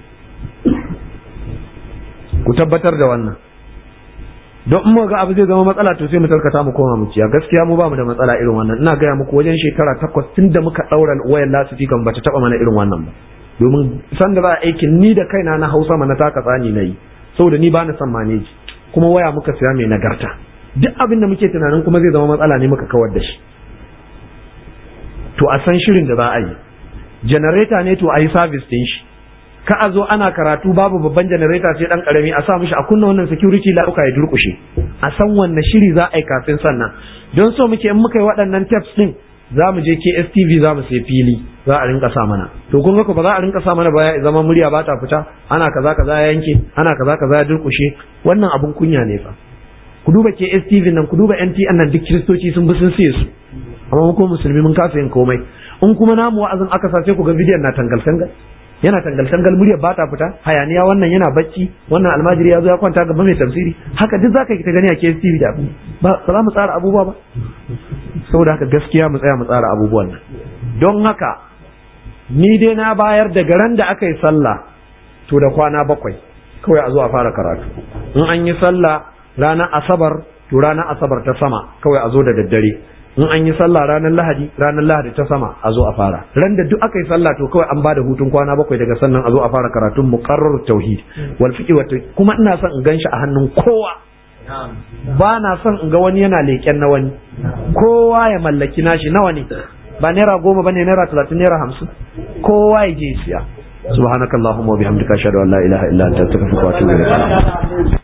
ku tabbatar da wannan don in ga abu zai zama matsala to sai mu tarkata mu koma mu ciya gaskiya mu ba mu da matsala irin wannan ina gaya muku wajen shekara takwas tun da muka daura wayar lasifi kan bata taba mana irin wannan ba domin san da za a aikin ni da kaina na hausa mana taka tsani na yi saboda ni ba na son maneji kuma waya muka siya mai nagarta duk abin da muke tunanin kuma zai zama matsala ne muka kawar da shi to a san shirin da za a yi janareta ne to a yi sabis din shi ka a zo ana karatu babu babban janareta sai dan karami a sa mishi a kunna wannan security lauka ya durkushe a san wanne shiri za a yi kafin sannan don so muke in muka yi waɗannan tips din za mu je KSTV za mu sai fili za a rinka sa mana to kun ga ba za a rinka sa mana ba ya zama murya ba ta fita ana kaza kaza ya yanke ana kaza kaza ya durkushe wannan abun kunya ne fa ku duba KSTV nan ku duba NTN nan duk kiristoci sun bi sun siye su amma mu kuma musulmi mun kasa yin komai in kuma namu wa'azin aka sa sai ku ga bidiyon na tangal tangal yana tangal tangal murya ba ta fita hayaniya wannan yana bacci wannan almajiri ya zo ya kwanta gaban mai tafsiri haka duk zaka yi ta gani a KSTV da abu ba za mu tsara abubuwa ba saboda haka gaskiya mu tsaya mu tsara abubuwan nan don haka ni dai na bayar daga ran da aka yi sallah to da kwana bakwai kawai a zo a fara karatu in an yi sallah ranar asabar to ranar asabar ta sama kawai a zo da daddare in an yi sallah ranar lahadi ranar lahadi ta sama a zo a fara ran da duk aka yi sallah to kawai an ba da hutun kwana bakwai daga sannan a zo a fara karatun muqarrar tauhid wal fiqh wa kuma ina son in ganshi a hannun kowa ba na son in ga wani yana leƙen na wani kowa ya mallaki nashi nawa ne ba naira goma ba ne naira talatin naira hamsin kowa ya je siya subhanakallahumma wa bihamdika ashhadu an la ilaha illa anta astaghfiruka wa atubu ilayk